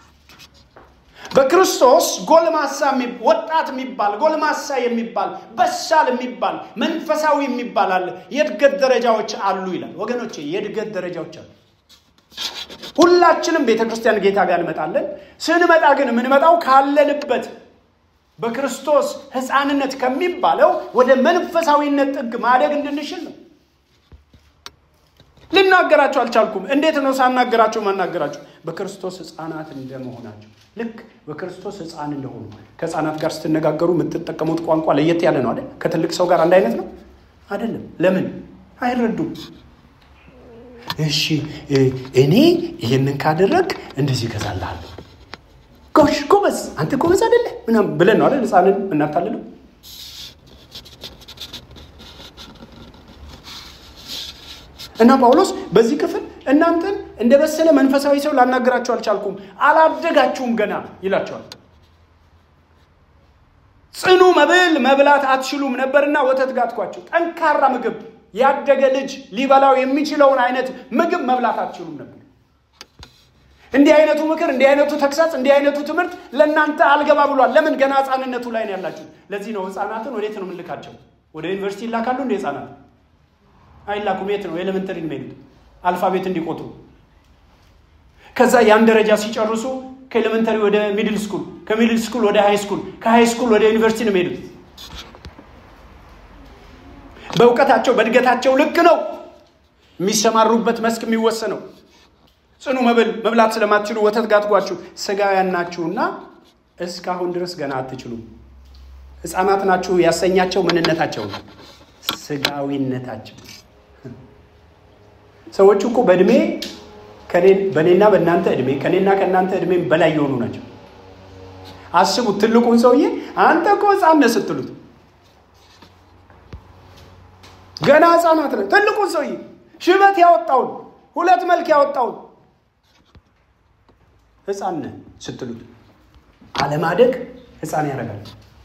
በክርስቶስ ጎልማሳ ወጣት የሚባል ጎልማሳ የሚባል በሳል የሚባል መንፈሳዊ የሚባል አለ። የእድገት ደረጃዎች አሉ ይላል። ወገኖቼ የእድገት ደረጃዎች አሉ። ሁላችንም ቤተ ክርስቲያን ጌታ ጋር እንመጣለን። ስንመጣ ግን የምንመጣው ካለንበት በክርስቶስ ሕፃንነት ከሚባለው ወደ መንፈሳዊነት ጥግ ማደግ እንድንችል ነው። ልናገራቸው አልቻልኩም። እንዴት ነው ሳናገራቸው ማናገራቸው? በክርስቶስ ሕፃናት እንደመሆናቸው ልክ በክርስቶስ ሕፃን እንደሆኑ ከሕፃናት ጋር ስትነጋገሩ የምትጠቀሙት ቋንቋ ለየት ያለ ነው አይደል? ከትልቅ ሰው ጋር አንድ አይነት ነው አይደለም? ለምን አይረዱም? እሺ እኔ ይህንን ካደረግ እንደዚህ እገዛልሃለሁ። ጎሽ ጎበዝ፣ አንተ ጎበዝ አይደለ ምናምን ብለን ነው አይደል ሕፃንን እናታልለው። እና ጳውሎስ በዚህ ክፍል እናንተን እንደ በሰለ መንፈሳዊ ሰው ላናገራችሁ አልቻልኩም፣ አላደጋችሁም ገና ይላቸዋል። ጽኑ መብል መብላት አትችሉም ነበርና ወተት ጋትኳችሁ። ጠንካራ ምግብ ያደገ ልጅ ሊበላው የሚችለውን አይነት ምግብ መብላት አትችሉም ነበር። እንዲህ አይነቱ ምክር፣ እንዲህ አይነቱ ተግሳጽ፣ እንዲህ አይነቱ ትምህርት ለእናንተ አልገባ ብሏል። ለምን? ገና ህፃንነቱ ላይ ነው ያላችሁ። ለዚህ ነው ህፃናትን ወዴት ነው የምንልካቸው? ወደ ዩኒቨርሲቲ ይላካሉ እንደ ህፃናት አይላኩም። የት ነው ኤሌመንተሪ የሚሄዱት? አልፋቤት እንዲቆጥሩ። ከዛ ያን ደረጃ ሲጨርሱ ከኤሌመንተሪ ወደ ሚድል ስኩል፣ ከሚድል ስኩል ወደ ሃይ ስኩል፣ ከሃይ ስኩል ወደ ዩኒቨርሲቲ ነው የሚሄዱት። በእውቀታቸው በእድገታቸው ልክ ነው የሚሰማሩበት መስክ የሚወሰነው። ጽኑ መብል መብላት ስለማትችሉ ወተት ጋትጓችሁ ስጋውያን ናችሁና እስካሁን ድረስ ገና አትችሉም። ህፃናት ናችሁ ያሰኛቸው ምንነታቸው ነው፣ ስጋዊነታቸው ሰዎቹ እኮ በእድሜ በእኔና በእናንተ እድሜ ከእኔና ከእናንተ እድሜ በላይ የሆኑ ናቸው። አስቡት፣ ትልቁን ሰውዬ አንተ እኮ ህፃን ነህ ስትሉት ገና ህፃናት ነህ። ትልቁን ሰውዬ ሽበት ያወጣውን ሁለት መልክ ያወጣውን ህፃን ነህ ስትሉት አለማደግ ህፃን ያደርጋል።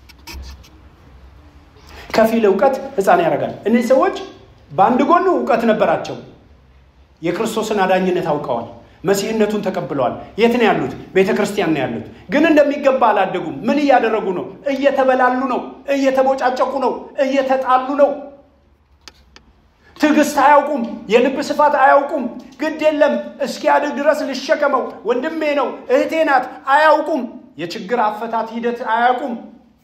ከፊል እውቀት ህፃን ያደርጋል። እነዚህ ሰዎች በአንድ ጎኑ እውቀት ነበራቸው። የክርስቶስን አዳኝነት አውቀዋል። መሲህነቱን ተቀብለዋል። የት ነው ያሉት? ቤተ ክርስቲያን ነው ያሉት። ግን እንደሚገባ አላደጉም። ምን እያደረጉ ነው? እየተበላሉ ነው፣ እየተቦጫጨቁ ነው፣ እየተጣሉ ነው። ትዕግስት አያውቁም። የልብ ስፋት አያውቁም። ግድ የለም እስኪያድግ ድረስ ልሸከመው፣ ወንድሜ ነው፣ እህቴ ናት፣ አያውቁም። የችግር አፈታት ሂደት አያውቁም።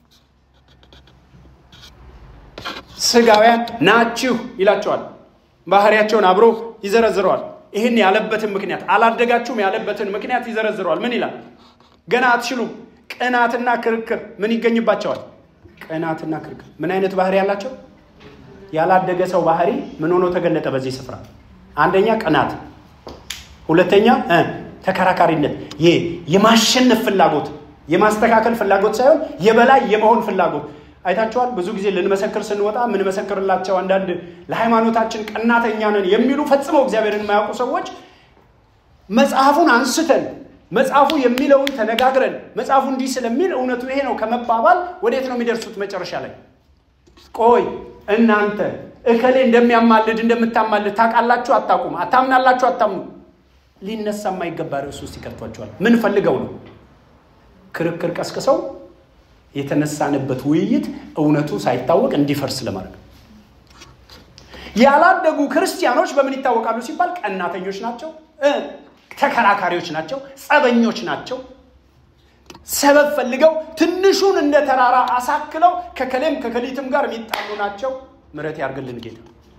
ስጋውያን ናችሁ ይላቸዋል። ባህሪያቸውን አብሮ ይዘረዝረዋል። ይህን ያለበትን ምክንያት አላደጋችሁም ያለበትን ምክንያት ይዘረዝረዋል። ምን ይላል? ገና አትችሉም። ቅናትና ክርክር ምን ይገኝባቸዋል? ቅናትና ክርክር ምን አይነት ባህሪ ያላቸው? ያላደገ ሰው ባህሪ ምን ሆኖ ተገለጠ በዚህ ስፍራ? አንደኛ ቅናት፣ ሁለተኛ ተከራካሪነት፣ ይሄ የማሸነፍ ፍላጎት፣ የማስተካከል ፍላጎት ሳይሆን የበላይ የመሆን ፍላጎት አይታችኋል። ብዙ ጊዜ ልንመሰክር ስንወጣ የምንመሰክርላቸው አንዳንድ ለሃይማኖታችን ቀናተኛ ነን የሚሉ ፈጽመው እግዚአብሔርን የማያውቁ ሰዎች መጽሐፉን አንስተን መጽሐፉ የሚለውን ተነጋግረን መጽሐፉ እንዲህ ስለሚል እውነቱ ይሄ ነው ከመባባል ወዴት ነው የሚደርሱት? መጨረሻ ላይ ቆይ እናንተ እከሌ እንደሚያማልድ እንደምታማልድ ታውቃላችሁ? አታውቁም? አታምናላችሁ? አታምኑ? ሊነሳ የማይገባ ርዕስ ውስጥ ይከቷቸዋል። ምን ፈልገው ነው? ክርክር ቀስቅሰው የተነሳንበት ውይይት እውነቱ ሳይታወቅ እንዲፈርስ ለማድረግ ያላደጉ ክርስቲያኖች በምን ይታወቃሉ ሲባል ቀናተኞች ናቸው፣ ተከራካሪዎች ናቸው፣ ጸበኞች ናቸው። ሰበብ ፈልገው ትንሹን እንደ ተራራ አሳክለው ከከሌም ከከሊትም ጋር የሚጣሉ ናቸው። ምሕረት ያርግልን ጌታ።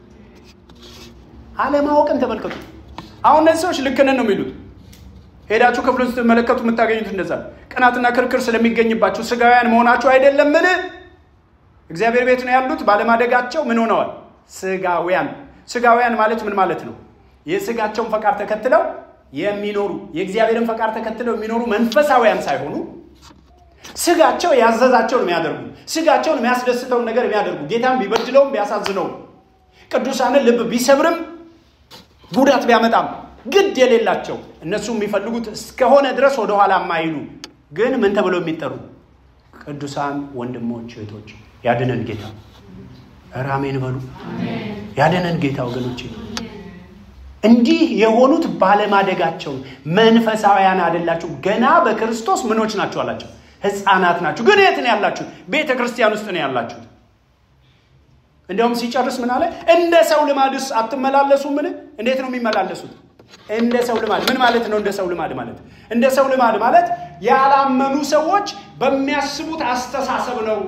አለማወቅን ተመልከቱ። አሁን እነዚህ ሰዎች ልክ ነን ነው የሚሉት ሄዳችሁ ክፍሉን ስትመለከቱ የምታገኙት እንደዛ ቅናትና ክርክር ስለሚገኝባችሁ ስጋውያን መሆናችሁ አይደለምን? እግዚአብሔር ቤት ነው ያሉት። ባለማደጋቸው ምን ሆነዋል? ስጋውያን። ስጋውያን ማለት ምን ማለት ነው? የስጋቸውን ፈቃድ ተከትለው የሚኖሩ የእግዚአብሔርን ፈቃድ ተከትለው የሚኖሩ መንፈሳውያን ሳይሆኑ ስጋቸው ያዘዛቸውን የሚያደርጉ ስጋቸውን የሚያስደስተውን ነገር የሚያደርጉ ጌታን ቢበድለውም ቢያሳዝነውም ቅዱሳንን ልብ ቢሰብርም ጉዳት ቢያመጣም ግድ የሌላቸው እነሱ የሚፈልጉት እስከሆነ ድረስ ወደኋላ የማይሉ ግን ምን ተብለው የሚጠሩ ቅዱሳን ወንድሞች እህቶች፣ ያድነን ጌታ። ኧረ አሜን በሉ። ያድነን ጌታ ወገኖች። እንዲህ የሆኑት ባለማደጋቸው መንፈሳውያን አይደላችሁ፣ ገና በክርስቶስ ምኖች ናችሁ አላቸው። ሕፃናት ናችሁ። ግን የት ነው ያላችሁ? ቤተ ክርስቲያን ውስጥ ነው ያላችሁት። እንዲያውም ሲጨርስ ምን አለ? እንደ ሰው ልማድስ አትመላለሱ? ምን እንዴት ነው የሚመላለሱት? እንደ ሰው ልማድ ምን ማለት ነው? እንደ ሰው ልማድ ማለት እንደ ሰው ልማድ ማለት ያላመኑ ሰዎች በሚያስቡት አስተሳሰብ ነው።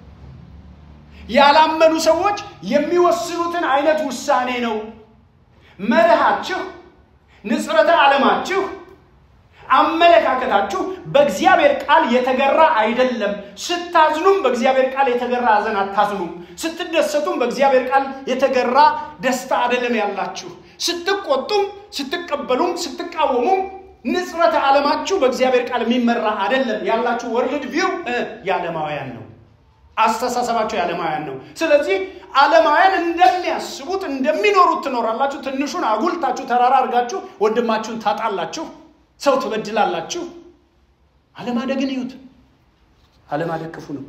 ያላመኑ ሰዎች የሚወስኑትን አይነት ውሳኔ ነው። መርሃችሁ፣ ንጽረተ ዓለማችሁ፣ አመለካከታችሁ በእግዚአብሔር ቃል የተገራ አይደለም። ስታዝኑም በእግዚአብሔር ቃል የተገራ ሐዘን አታዝኑም። ስትደሰቱም በእግዚአብሔር ቃል የተገራ ደስታ አይደለም ያላችሁ። ስትቆጡም፣ ስትቀበሉም፣ ስትቃወሙም ንጽረተ ዓለማችሁ በእግዚአብሔር ቃል የሚመራ አይደለም ያላችሁ። ወርልድ ቪው የዓለማውያን ነው። አስተሳሰባቸው የዓለማውያን ነው። ስለዚህ ዓለማውያን እንደሚያስቡት እንደሚኖሩት ትኖራላችሁ። ትንሹን አጉልታችሁ ተራራ አድርጋችሁ ወንድማችሁን ታጣላችሁ፣ ሰው ትበድላላችሁ። አለማደግን እዩት። አለማደግ ክፉ ነው።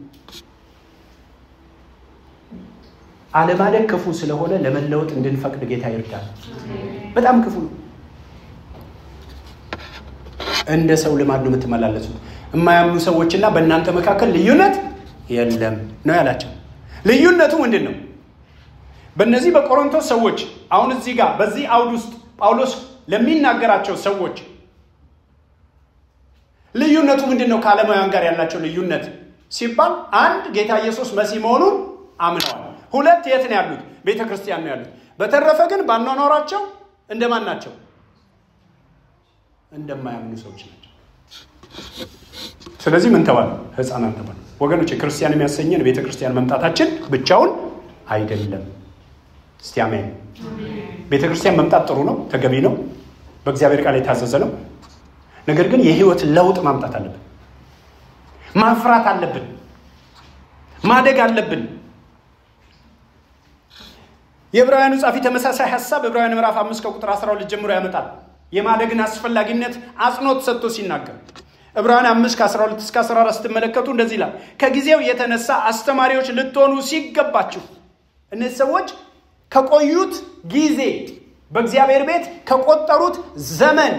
አለማደግ ክፉ ስለሆነ ለመለወጥ እንድንፈቅድ ጌታ ይርዳል። በጣም ክፉ ነው። እንደ ሰው ልማድ ነው የምትመላለሱት። የማያምኑ ሰዎችና በእናንተ መካከል ልዩነት የለም ነው ያላቸው። ልዩነቱ ምንድን ነው? በእነዚህ በቆሮንቶስ ሰዎች አሁን እዚህ ጋር በዚህ አውድ ውስጥ ጳውሎስ ለሚናገራቸው ሰዎች ልዩነቱ ምንድን ነው? ከዓለማውያን ጋር ያላቸው ልዩነት ሲባል አንድ ጌታ ኢየሱስ መሲህ መሆኑን አምነዋል። ሁለት የት ነው ያሉት? ቤተ ክርስቲያን ነው ያሉት። በተረፈ ግን ባኗኗራቸው እንደማን ናቸው? እንደማያምኑ ሰዎች ናቸው። ስለዚህ ምን ተባለ? ሕፃናት ተባለ። ወገኖች ክርስቲያን የሚያሰኘን ቤተ ክርስቲያን መምጣታችን ብቻውን አይደለም። እስቲ አሜን። ቤተ ክርስቲያን መምጣት ጥሩ ነው፣ ተገቢ ነው፣ በእግዚአብሔር ቃል የታዘዘ ነው። ነገር ግን የህይወት ለውጥ ማምጣት አለብን። ማፍራት አለብን። ማደግ አለብን። የዕብራውያኑ ጻፊ ተመሳሳይ ሀሳብ ዕብራውያን ምዕራፍ አምስት ከቁጥር 12 ጀምሮ ያመጣል። የማደግን አስፈላጊነት አጽንኦት ሰጥቶ ሲናገር ዕብራውያን አምስት ከ12 እስከ 14 ስትመለከቱ እንደዚህ ይላል። ከጊዜው የተነሳ አስተማሪዎች ልትሆኑ ሲገባችሁ እነዚህ ሰዎች ከቆዩት ጊዜ በእግዚአብሔር ቤት ከቆጠሩት ዘመን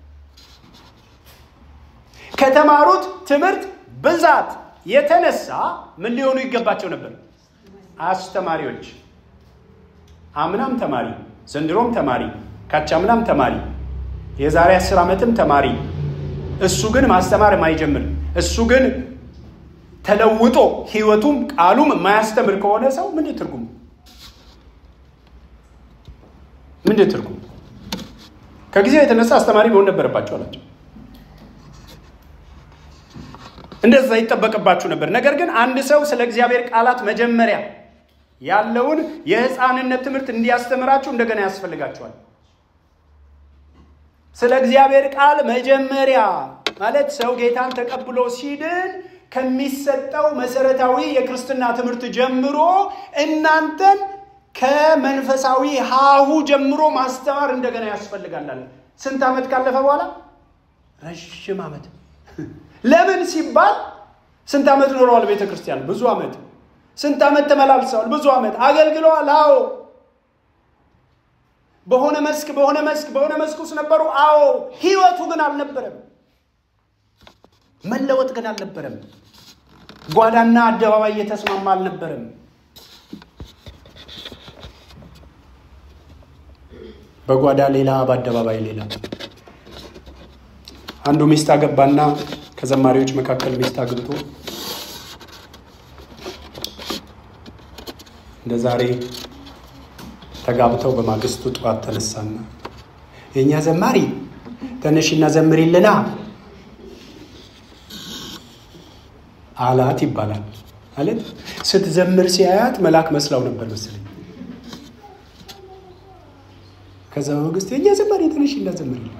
ከተማሩት ትምህርት ብዛት የተነሳ ምን ሊሆኑ ይገባቸው ነበር? አስተማሪዎች። አምናም ተማሪ፣ ዘንድሮም ተማሪ፣ ካቻምናም ተማሪ፣ የዛሬ አስር ዓመትም ተማሪ። እሱ ግን ማስተማር የማይጀምር እሱ ግን ተለውጦ ህይወቱም ቃሉም የማያስተምር ከሆነ ሰው ምንድን ትርጉም ምንድን ትርጉም? ከጊዜው የተነሳ አስተማሪ መሆን ነበረባቸው አላቸው። እንደዛ ይጠበቅባችሁ ነበር። ነገር ግን አንድ ሰው ስለ እግዚአብሔር ቃላት መጀመሪያ ያለውን የህፃንነት ትምህርት እንዲያስተምራችሁ እንደገና ያስፈልጋችኋል። ስለ እግዚአብሔር ቃል መጀመሪያ ማለት ሰው ጌታን ተቀብሎ ሲድን ከሚሰጠው መሰረታዊ የክርስትና ትምህርት ጀምሮ እናንተን ከመንፈሳዊ ሀሁ ጀምሮ ማስተማር እንደገና ያስፈልጋል። ስንት ዓመት ካለፈ በኋላ? ረዥም ዓመት። ለምን ሲባል ስንት ዓመት ኖረዋል ቤተ ክርስቲያን? ብዙ ዓመት። ስንት ዓመት ተመላልሰዋል? ብዙ ዓመት አገልግለዋል። አዎ። በሆነ መስክ በሆነ መስክ በሆነ መስክ ውስጥ ነበሩ። አዎ። ህይወቱ ግን አልነበረም። መለወጥ ግን አልነበረም። ጓዳና አደባባይ እየተስማማ አልነበረም። በጓዳ ሌላ፣ በአደባባይ ሌላ። አንዱ ሚስት አገባና ከዘማሪዎች መካከል ሚስት አግብቶ እንደ ዛሬ ተጋብተው በማግስቱ ጠዋት ተነሳና የእኛ ዘማሪ ተነሽና ዘምሪልና አላት ይባላል። ማለት ስትዘምር ሲያያት መልአክ መስላው ነበር መሰለኝ። ከዛ በማግስቱ የእኛ ዘማሪ ተነሽና ዘምሪልን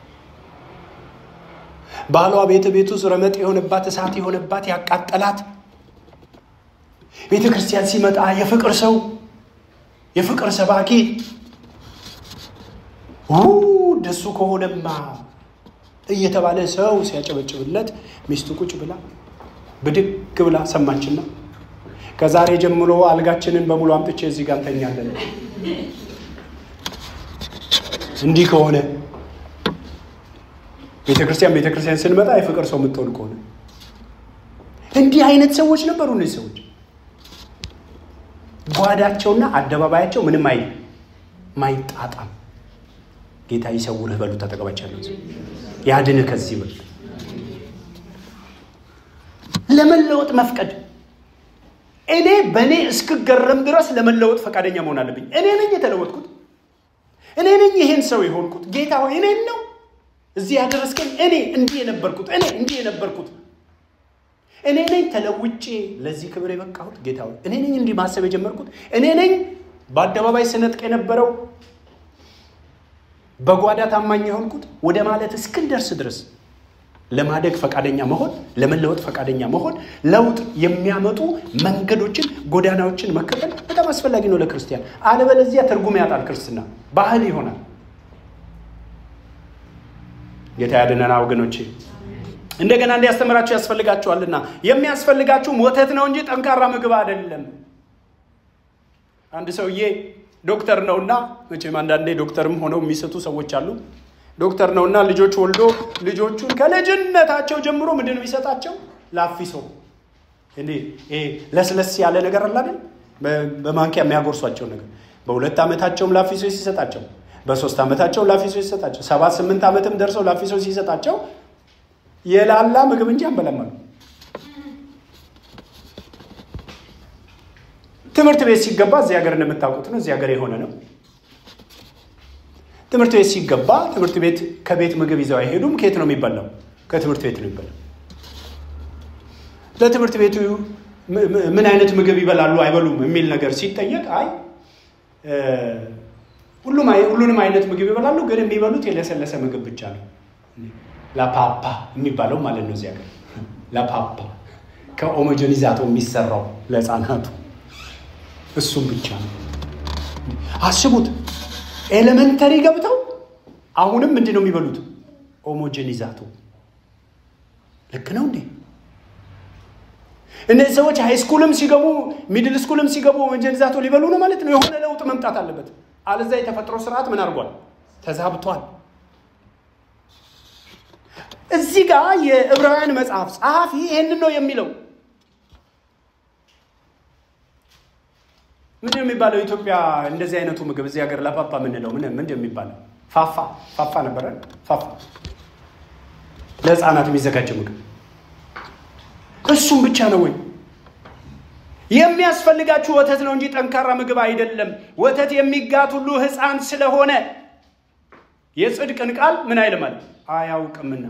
ባሏ ቤተ ቤት ውስጥ ረመጥ የሆነባት እሳት የሆነባት ያቃጠላት ቤተ ክርስቲያን ሲመጣ የፍቅር ሰው የፍቅር ሰባኪ ደሱ ከሆነማ እየተባለ ሰው ሲያጨበጭብለት ሚስቱ ቁጭ ብላ ብድግ ብላ ሰማችና ከዛሬ ጀምሮ አልጋችንን በሙሉ አምጥቼ እዚህ ጋር እንተኛለን። እንዲህ ከሆነ ቤተ ክርስቲያን ቤተ ክርስቲያን ስንመጣ የፍቅር ሰው የምትሆን ከሆነ እንዲህ አይነት ሰዎች ነበሩ። እነዚህ ሰዎች ጓዳቸውና አደባባያቸው ምንም አይ ማይጣጣም። ጌታ ይሰውርህ በሉ ተጠቀመቻለሁ። ያድንህ ከዚህ በሉ ለመለወጥ መፍቀድ እኔ በእኔ እስክገረም ድረስ ለመለወጥ ፈቃደኛ መሆን አለብኝ። እኔ ነኝ የተለወጥኩት። እኔ ነኝ ይሄን ሰው የሆንኩት ጌታ ሆይ እኔን ነው እዚህ ያደረስከኝ እኔ እንዲህ የነበርኩት እኔ እንዲህ የነበርኩት እኔ ነኝ ተለውጬ ለዚህ ክብር የበቃሁት ጌታ ሆይ እኔ ነኝ እንዲህ ማሰብ የጀመርኩት እኔ ነኝ በአደባባይ ስነጥቅ የነበረው በጓዳ ታማኝ የሆንኩት ወደ ማለት እስክንደርስ ድረስ ለማደግ ፈቃደኛ መሆን ለመለወጥ ፈቃደኛ መሆን ለውጥ የሚያመጡ መንገዶችን ጎዳናዎችን መከተል በጣም አስፈላጊ ነው ለክርስቲያን አለበለዚያ ትርጉም ያጣል ክርስትና ባህል ይሆናል ጌታ ያድነና ወገኖቼ እንደገና እንዲያስተምራችሁ ያስፈልጋችኋልና የሚያስፈልጋችሁም ወተት ነው እንጂ ጠንካራ ምግብ አይደለም አንድ ሰውዬ ዶክተር ነውና መቼም አንዳንዴ ዶክተርም ሆነው የሚሰጡ ሰዎች አሉ ዶክተር ነውና ልጆች ወልዶ ልጆቹን ከልጅነታቸው ጀምሮ ምንድን ነው የሚሰጣቸው ላፊሶ እንዴ ይሄ ለስለስ ያለ ነገር አለ አይደል በማንኪያ የሚያጎርሷቸው ነገር በሁለት ዓመታቸውም ላፊሶ ሲሰጣቸው በሶስት ዓመታቸው ላፊሶ ሲሰጣቸው ሰባት ስምንት ዓመትም ደርሰው ላፊሶ ሲሰጣቸው የላላ ምግብ እንጂ አንበላማሉ ትምህርት ቤት ሲገባ እዚህ ሀገር እንደምታውቁት ነው እዚህ ሀገር የሆነ ነው ትምህርት ቤት ሲገባ ትምህርት ቤት ከቤት ምግብ ይዘው አይሄዱም ከየት ነው የሚበላው ከትምህርት ቤት ነው የሚበላው ለትምህርት ቤቱ ምን አይነት ምግብ ይበላሉ አይበሉም የሚል ነገር ሲጠየቅ አይ ሁሉንም አይነት ምግብ ይበላሉ ግን የሚበሉት የለሰለሰ ምግብ ብቻ ነው ላፓፓ የሚባለው ማለት ነው እዚህ ሀገር ላፓፓ ከኦሞጀኒዛቶ የሚሰራው ለህፃናቱ እሱም ብቻ ነው አስቡት ኤሌመንተሪ ገብተው አሁንም ምንድን ነው የሚበሉት ኦሞጀኒዛቶ ልክ ነው እንዴ እነዚህ ሰዎች ሃይስኩልም ሲገቡ ሚድል ስኩልም ሲገቡ ኦሞጀኒዛቶ ሊበሉ ነው ማለት ነው የሆነ ለውጥ መምጣት አለበት አለዛ የተፈጥሮ ስርዓት ምን አድርጓል ተዛብቷል እዚህ ጋር የዕብራውያን መጽሐፍ ጸሐፊ ይህንን ነው የሚለው ምንድን የሚባለው ኢትዮጵያ እንደዚህ አይነቱ ምግብ እዚህ ሀገር ለፓፓ የምንለው ምን ምንድን የሚባለው ፋፋ ፋፋ ነበረ ፋፋ ለህፃናት የሚዘጋጀ ምግብ እሱም ብቻ ነው ወይ የሚያስፈልጋችሁ ወተት ነው እንጂ ጠንካራ ምግብ አይደለም ወተት የሚጋት ሁሉ ህፃን ስለሆነ የጽድቅን ቃል ምን አይልም አለ አያውቅምና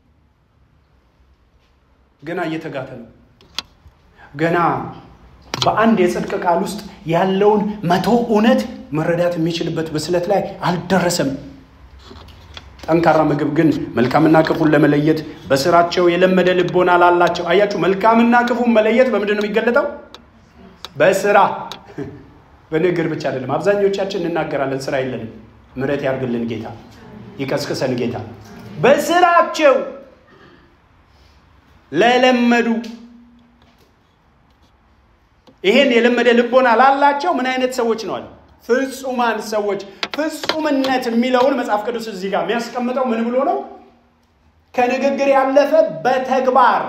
ገና እየተጋተ ነው ገና በአንድ የጽድቅ ቃል ውስጥ ያለውን መቶ እውነት መረዳት የሚችልበት ብስለት ላይ አልደረሰም ጠንካራ ምግብ ግን መልካምና ክፉን ለመለየት በስራቸው የለመደ ልቦና ላላቸው አያችሁ መልካምና ክፉን መለየት በምንድን ነው የሚገለጠው በስራ በንግግር ብቻ አይደለም አብዛኞቻችን እንናገራለን ስራ የለንም ምረት ያርግልን ጌታ ይቀስቅሰን ጌታ በስራቸው ለለመዱ ይሄን የለመደ ልቦና ላላቸው ምን አይነት ሰዎች ነዋል ፍጹማን ሰዎች ፍጹምነት የሚለውን መጽሐፍ ቅዱስ እዚህ ጋር የሚያስቀምጠው ምን ብሎ ነው ከንግግር ያለፈ በተግባር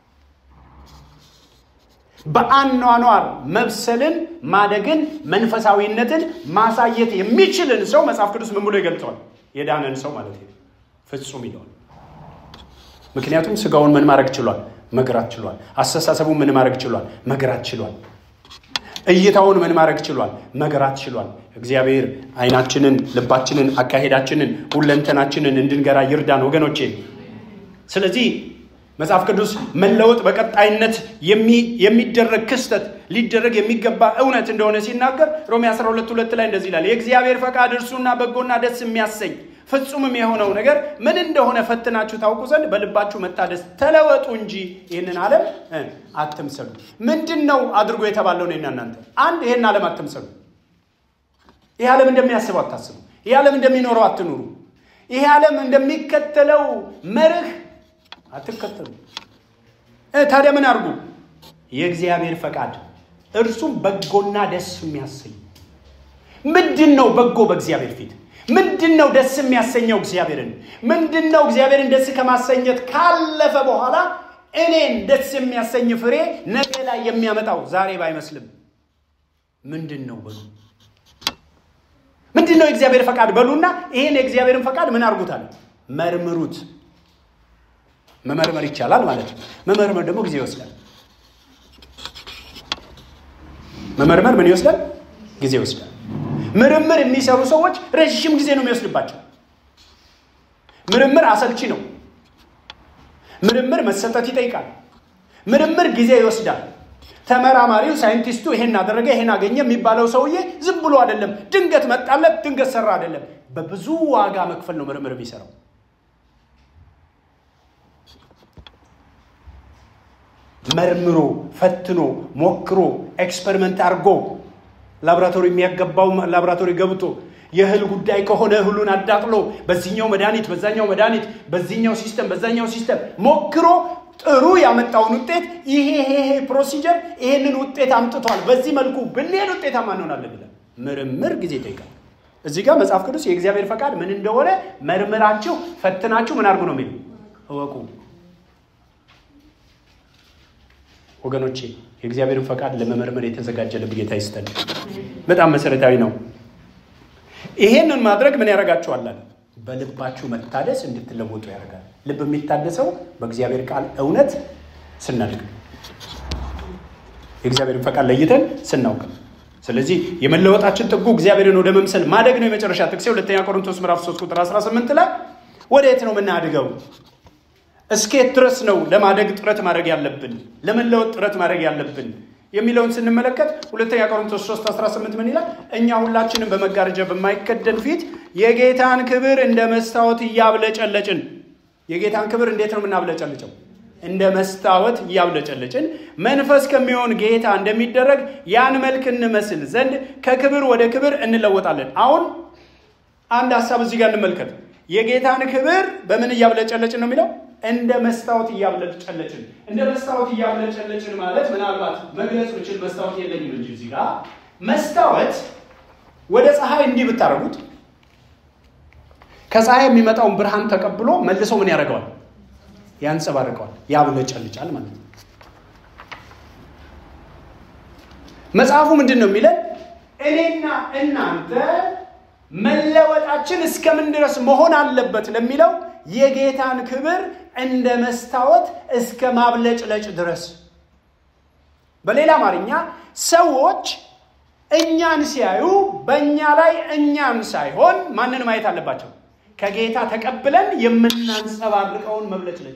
በአኗኗር መብሰልን ማደግን መንፈሳዊነትን ማሳየት የሚችልን ሰው መጽሐፍ ቅዱስ ምን ብሎ ይገልጸዋል የዳነን ሰው ማለት ነው ፍጹም ይለዋል ምክንያቱም ስጋውን ምን ማድረግ ችሏል መግራት ችሏል አስተሳሰቡን ምን ማድረግ ችሏል መግራት ችሏል እይታውን ምን ማድረግ ችሏል መገራት ችሏል እግዚአብሔር አይናችንን ልባችንን አካሄዳችንን ሁለንተናችንን እንድንገራ ይርዳን ወገኖቼ ስለዚህ መጽሐፍ ቅዱስ መለወጥ በቀጣይነት የሚደረግ ክስተት ሊደረግ የሚገባ እውነት እንደሆነ ሲናገር ሮሜ 12 ሁለት ላይ እንደዚህ ይላል የእግዚአብሔር ፈቃድ እርሱና በጎና ደስ የሚያሰኝ ፍጹምም የሆነው ነገር ምን እንደሆነ ፈትናችሁ ታውቁ ዘንድ በልባችሁ መታደስ ተለወጡ እንጂ ይህንን ዓለም አትምሰሉ ምንድን ነው አድርጎ የተባለው ነው እናንተ አንድ ይህን ዓለም አትምሰሉ ይህ ዓለም እንደሚያስበው አታስቡ ይህ ዓለም እንደሚኖረው አትኑሩ ይህ ዓለም እንደሚከተለው መርህ አትከተሉ ታዲያ ምን አድርጉ የእግዚአብሔር ፈቃድ እርሱም በጎና ደስ የሚያሰኝ ምንድን ነው በጎ በእግዚአብሔር ፊት ምንድን ነው ደስ የሚያሰኘው እግዚአብሔርን ምንድን ነው እግዚአብሔርን ደስ ከማሰኘት ካለፈ በኋላ እኔን ደስ የሚያሰኝ ፍሬ ነገ ላይ የሚያመጣው ዛሬ ባይመስልም ምንድን ነው በሉ ምንድን ነው የእግዚአብሔር ፈቃድ በሉና ይሄን የእግዚአብሔርን ፈቃድ ምን አድርጉታል መርምሩት መመርመር ይቻላል ማለት ነው መመርመር ደግሞ ጊዜ ይወስዳል መመርመር ምን ይወስዳል ጊዜ ይወስዳል ምርምር የሚሰሩ ሰዎች ረዥም ጊዜ ነው የሚወስድባቸው። ምርምር አሰልቺ ነው። ምርምር መሰጠት ይጠይቃል። ምርምር ጊዜ ይወስዳል። ተመራማሪው ሳይንቲስቱ ይሄን አደረገ ይሄን አገኘ የሚባለው ሰውዬ ዝም ብሎ አይደለም፣ ድንገት መጣለት ድንገት ሰራ አይደለም። በብዙ ዋጋ መክፈል ነው ምርምር የሚሰራው። መርምሮ ፈትኖ ሞክሮ ኤክስፐሪመንት አድርጎ ላቦራቶሪ የሚያገባው ላቦራቶሪ ገብቶ የእህል ጉዳይ ከሆነ እህሉን አዳቅሎ በዚህኛው መድኃኒት በዛኛው መድኃኒት በዚህኛው ሲስተም በዛኛው ሲስተም ሞክሮ ጥሩ ያመጣውን ውጤት ይሄ ይሄ ፕሮሲጀር ይሄንን ውጤት አምጥቷል፣ በዚህ መልኩ ብንሄድ ውጤታማ እንሆናለን ይላል። ምርምር ጊዜ ይጠይቃል። እዚህ ጋር መጽሐፍ ቅዱስ የእግዚአብሔር ፈቃድ ምን እንደሆነ መርምራችሁ ፈትናችሁ ምን አድርጉ ነው የሚለው እወቁ። ወገኖቼ የእግዚአብሔርን ፈቃድ ለመመርመር የተዘጋጀ ልብ ጌታ ይስጠን። በጣም መሰረታዊ ነው። ይሄንን ማድረግ ምን ያደርጋችኋል? በልባችሁ መታደስ እንድትለወጡ ያደርጋል። ልብ የሚታደሰው በእግዚአብሔር ቃል እውነት ስናድግ፣ የእግዚአብሔርን ፈቃድ ለይተን ስናውቅ። ስለዚህ የመለወጣችን ጥጉ እግዚአብሔርን ወደ መምሰል ማደግ ነው። የመጨረሻ ጥቅሴ ሁለተኛ ቆሮንቶስ ምዕራፍ 3 ቁጥር 18 ላይ ወደ የት ነው የምናድገው? እስኬት ድረስ ነው ለማደግ ጥረት ማድረግ ያለብን፣ ለመለወጥ ጥረት ማድረግ ያለብን የሚለውን ስንመለከት ሁለተኛ ቆሮንቶስ 3 18 ምን ይላል? እኛ ሁላችንም በመጋረጃ በማይከደን ፊት የጌታን ክብር እንደ መስታወት እያብለጨለጭን። የጌታን ክብር እንዴት ነው የምናብለጨልጨው? እንደ መስታወት እያብለጨለጭን መንፈስ ከሚሆን ጌታ እንደሚደረግ ያን መልክ እንመስል ዘንድ ከክብር ወደ ክብር እንለወጣለን። አሁን አንድ ሀሳብ እዚህ ጋር እንመልከት። የጌታን ክብር በምን እያብለጨለጭን ነው የሚለው እንደ መስታወት እያብለጨለጭን። እንደ መስታወት እያብለጨለጭን ማለት ምናልባት መግለጽ ብችል መስታወት የለኝም እንጂ እዚህ ጋር መስታወት ወደ ፀሐይ እንዲህ ብታደርጉት ከፀሐይ የሚመጣውን ብርሃን ተቀብሎ መልሶ ምን ያደርገዋል? ያንጸባርቀዋል፣ ያብለጨልጫል ማለት ነው። መጽሐፉ ምንድን ነው የሚለን? እኔና እናንተ መለወጣችን እስከምን ድረስ መሆን አለበት ለሚለው የጌታን ክብር እንደ መስታወት እስከ ማብለጭለጭ ድረስ። በሌላ አማርኛ ሰዎች እኛን ሲያዩ በእኛ ላይ እኛን ሳይሆን ማንን ማየት አለባቸው? ከጌታ ተቀብለን የምናንጸባርቀውን መብለጭለጭ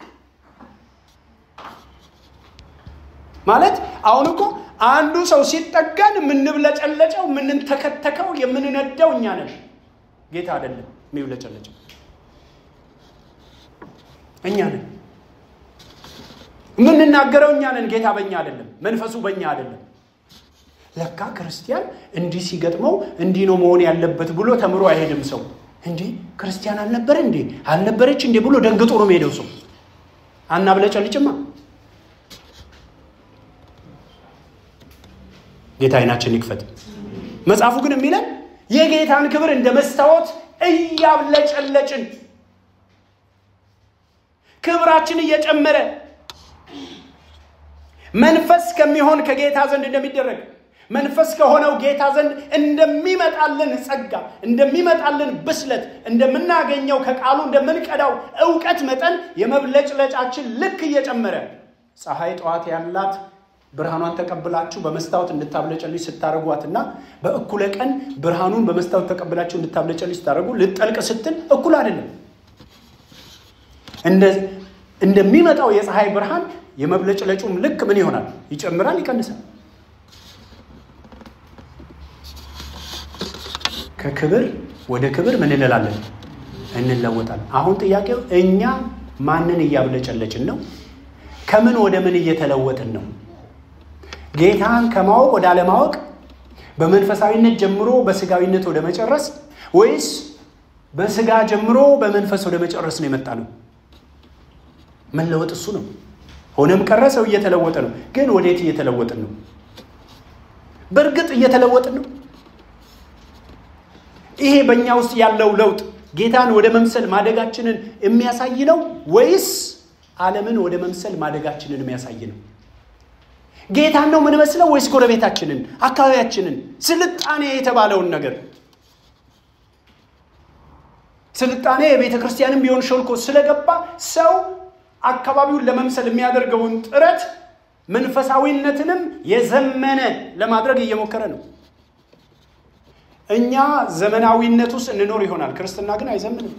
ማለት አሁን እኮ አንዱ ሰው ሲጠጋን የምንብለጨለጨው የምንተከተከው የምንነደው እኛ ነን። ጌታ አይደለም የሚብለጨለጨው እኛ ነን። የምንናገረው እኛ ነን። ጌታ በእኛ አይደለም። መንፈሱ በእኛ አይደለም። ለካ ክርስቲያን እንዲህ ሲገጥመው እንዲህ ነው መሆን ያለበት ብሎ ተምሮ አይሄድም ሰው። እንዴ ክርስቲያን አልነበረ እንዴ አልነበረች እንዴ ብሎ ደንግጦ ነው የሚሄደው ሰው። አናብለጨልጭማ። ጌታ አይናችን ይክፈት። መጽሐፉ ግን የሚለን የጌታን ክብር እንደ መስታወት እያብለጨለጭን ክብራችን እየጨመረ መንፈስ ከሚሆን ከጌታ ዘንድ እንደሚደረግ መንፈስ ከሆነው ጌታ ዘንድ እንደሚመጣልን ጸጋ እንደሚመጣልን ብስለት እንደምናገኘው ከቃሉ እንደምንቀዳው እውቀት መጠን የመብለጭለጫችን ልክ እየጨመረ ፀሐይ ጠዋት ያላት ብርሃኗን ተቀብላችሁ በመስታወት እንድታብለጨልጭ ስታደርጓትና በእኩለ ቀን ብርሃኑን በመስታወት ተቀብላችሁ እንድታብለጨልጭ ስታደርጉ ልጠልቅ ስትል እኩል አይደለም። እንደሚመጣው የፀሐይ ብርሃን የመብለጭለጩም ልክ ምን ይሆናል? ይጨምራል፣ ይቀንሳል። ከክብር ወደ ክብር ምን እንላለን? እንለወጣለን። አሁን ጥያቄው እኛ ማንን እያብለጨለጭን ነው? ከምን ወደ ምን እየተለወጥን ነው? ጌታን ከማወቅ ወደ አለማወቅ፣ በመንፈሳዊነት ጀምሮ በስጋዊነት ወደ መጨረስ ወይስ በስጋ ጀምሮ በመንፈስ ወደ መጨረስ ነው የመጣ ነው? መለወጥ እሱ ነው። ሆነም ቀረ ሰው እየተለወጠ ነው። ግን ወዴት እየተለወጥን ነው? በእርግጥ እየተለወጥን ነው? ይሄ በእኛ ውስጥ ያለው ለውጥ ጌታን ወደ መምሰል ማደጋችንን የሚያሳይ ነው ወይስ ዓለምን ወደ መምሰል ማደጋችንን የሚያሳይ ነው? ጌታን ነው የምንመስለው ወይስ ጎረቤታችንን፣ አካባቢያችንን፣ ስልጣኔ የተባለውን ነገር? ስልጣኔ የቤተ ክርስቲያንም ቢሆን ሾልኮ ስለገባ ሰው አካባቢውን ለመምሰል የሚያደርገውን ጥረት መንፈሳዊነትንም የዘመነ ለማድረግ እየሞከረ ነው። እኛ ዘመናዊነት ውስጥ እንኖር ይሆናል። ክርስትና ግን አይዘምንም።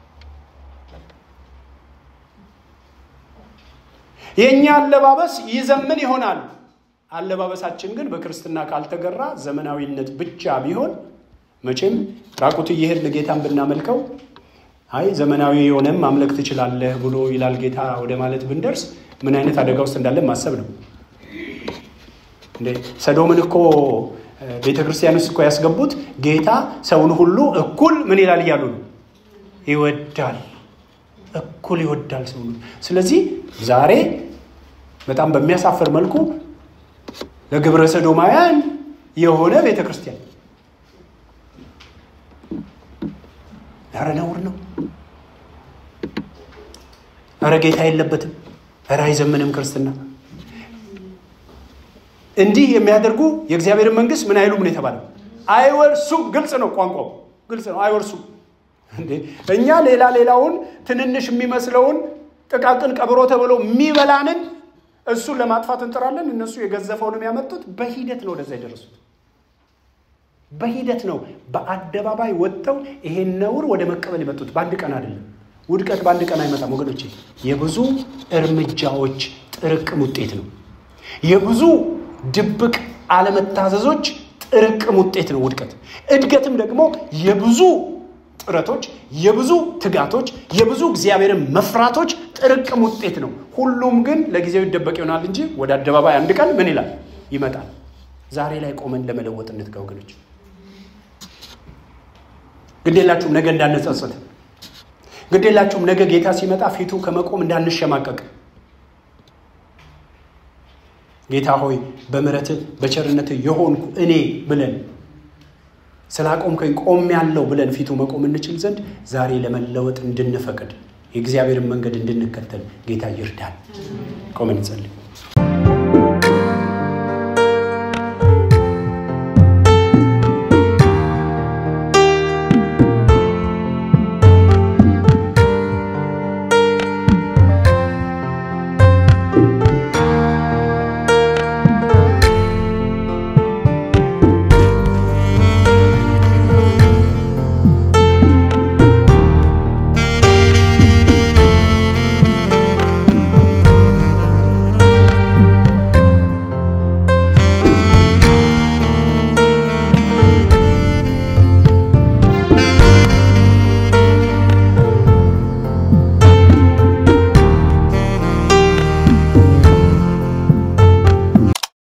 የእኛ አለባበስ ይዘምን ይሆናል። አለባበሳችን ግን በክርስትና ካልተገራ ዘመናዊነት ብቻ ቢሆን መቼም ራቁት እየሄድን ጌታን ብናመልከው አይ ዘመናዊ የሆነም ማምለክ ትችላለህ ብሎ ይላል ጌታ ወደ ማለት ብንደርስ ምን አይነት አደጋ ውስጥ እንዳለን ማሰብ ነው። እንዴ ሰዶምን እኮ ቤተ ክርስቲያን ውስጥ እኮ ያስገቡት ጌታ ሰውን ሁሉ እኩል ምን ይላል እያሉ ነው ይወዳል እኩል ይወዳል ሰው። ስለዚህ ዛሬ በጣም በሚያሳፍር መልኩ ለግብረ ሰዶማውያን የሆነ ቤተ ክርስቲያን ኧረ ነውር ነው። ኧረ ጌታ የለበትም። ኧረ አይዘምንም ክርስትና። እንዲህ የሚያደርጉ የእግዚአብሔርን መንግስት ምን አይሉም ነው የተባለው? አይወርሱም። ግልጽ ነው፣ ቋንቋው ግልጽ ነው። አይወርሱም። እንዴ እኛ ሌላ ሌላውን ትንንሽ የሚመስለውን ጥቃቅን ቀብሮ ተብሎ የሚበላንን እሱን ለማጥፋት እንጥራለን። እነሱ የገዘፈውንም ያመጡት በሂደት ነው ወደዛ የደረሱት። በሂደት ነው በአደባባይ ወጥተው ይሄን ነውር ወደ መቀበል የመጡት። በአንድ ቀን አይደለም። ውድቀት በአንድ ቀን አይመጣም ወገኖቼ። የብዙ እርምጃዎች ጥርቅም ውጤት ነው። የብዙ ድብቅ አለመታዘዞች ጥርቅም ውጤት ነው ውድቀት። እድገትም ደግሞ የብዙ ጥረቶች፣ የብዙ ትጋቶች፣ የብዙ እግዚአብሔርን መፍራቶች ጥርቅም ውጤት ነው። ሁሉም ግን ለጊዜው ይደበቅ ይሆናል እንጂ ወደ አደባባይ አንድ ቀን ምን ይላል ይመጣል። ዛሬ ላይ ቆመን ለመለወጥ እንትጋ ወገኖች። ግዴላችሁም ነገ እንዳንጸጸት፣ ግዴላችሁም ነገ ጌታ ሲመጣ ፊቱ ከመቆም እንዳንሸማቀቅ። ጌታ ሆይ በምሕረትህ በቸርነትህ የሆንኩ እኔ ብለን ስላቆምከኝ ቆም ያለው ብለን ፊቱ መቆም እንችል ዘንድ ዛሬ ለመለወጥ እንድንፈቅድ የእግዚአብሔርን መንገድ እንድንከተል ጌታ ይርዳል። ቆመን እንጸልይ።